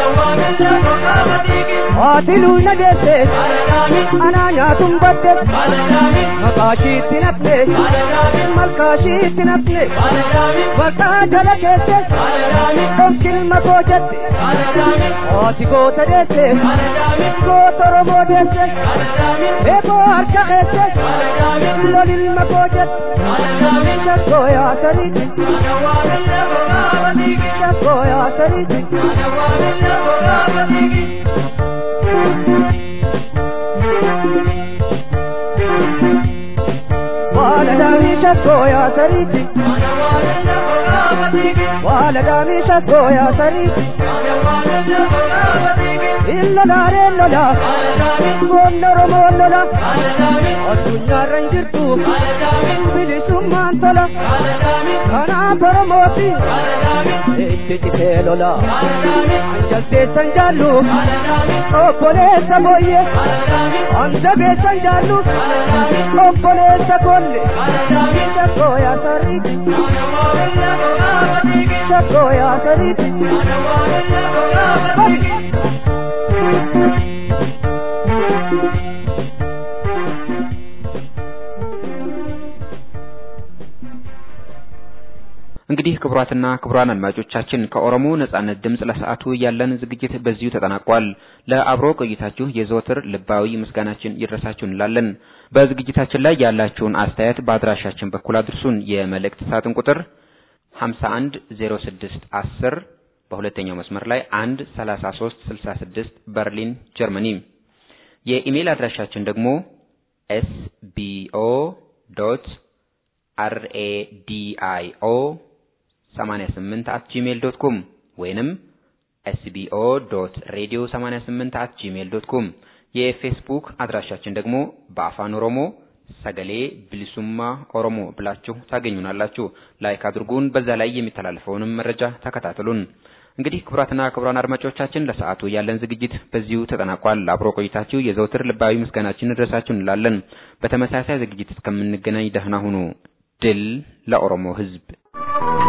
Waatilu na deesse Ana nyaatun badde Maqaashiitti nafne Malkaashiitti nafne Waqaa jala keesse Dhonqilma koo jette Haati goota deesse Goota Oromoo deesse Eeboo harka eesse Lolilma koo jette Shakkoo yaa sariiti Shakkoo yaa sariiti Waladani shakkoo yaa sariiti Waladani shakkoo yaa sariiti Illola reellola Goonna Oromoo lola Addunyaarra hin jirtu bilisummaan tola Kanaaf Oromooti itti citee lola Anjalteessan jaallu obboleessa booyye Anjabeessan jaallu obboleessa kolle Shakkoo yaa sariiti Shakkoo yaa sariiti እንግዲህ ክቡራትና ክቡራን አድማጮቻችን ከኦሮሞ ነጻነት ድምፅ ለሰዓቱ ያለን ዝግጅት በዚሁ ተጠናቋል። ለአብሮ ቆይታችሁ የዘወትር ልባዊ ምስጋናችን ይድረሳችሁ እንላለን። በዝግጅታችን ላይ ያላችሁን አስተያየት በአድራሻችን በኩል አድርሱን። የመልእክት ሳጥን ቁጥር 510610 በሁለተኛው መስመር ላይ 1 3366 በርሊን ጀርመኒ። የኢሜይል አድራሻችን ደግሞ ኤስቢኦ ዶት አርኤዲአይኦ 88 አት ጂሜል ዶት ኮም ወይንም ኤስቢኦ ዶት ሬዲዮ 88 አት ጂሜል ዶት ኮም። የፌስቡክ አድራሻችን ደግሞ በአፋን ኦሮሞ ሰገሌ ብሊሱማ ኦሮሞ ብላችሁ ታገኙናላችሁ። ላይክ አድርጉን። በዛ ላይ የሚተላለፈውንም መረጃ ተከታተሉን። እንግዲህ ክቡራትና ክቡራን አድማጮቻችን ለሰዓቱ ያለን ዝግጅት በዚሁ ተጠናቋል። አብሮ ቆይታችሁ የዘውትር ልባዊ ምስጋናችን ድረሳችሁ እንላለን። በተመሳሳይ ዝግጅት እስከምንገናኝ ደህና ሁኑ። ድል ለኦሮሞ ሕዝብ!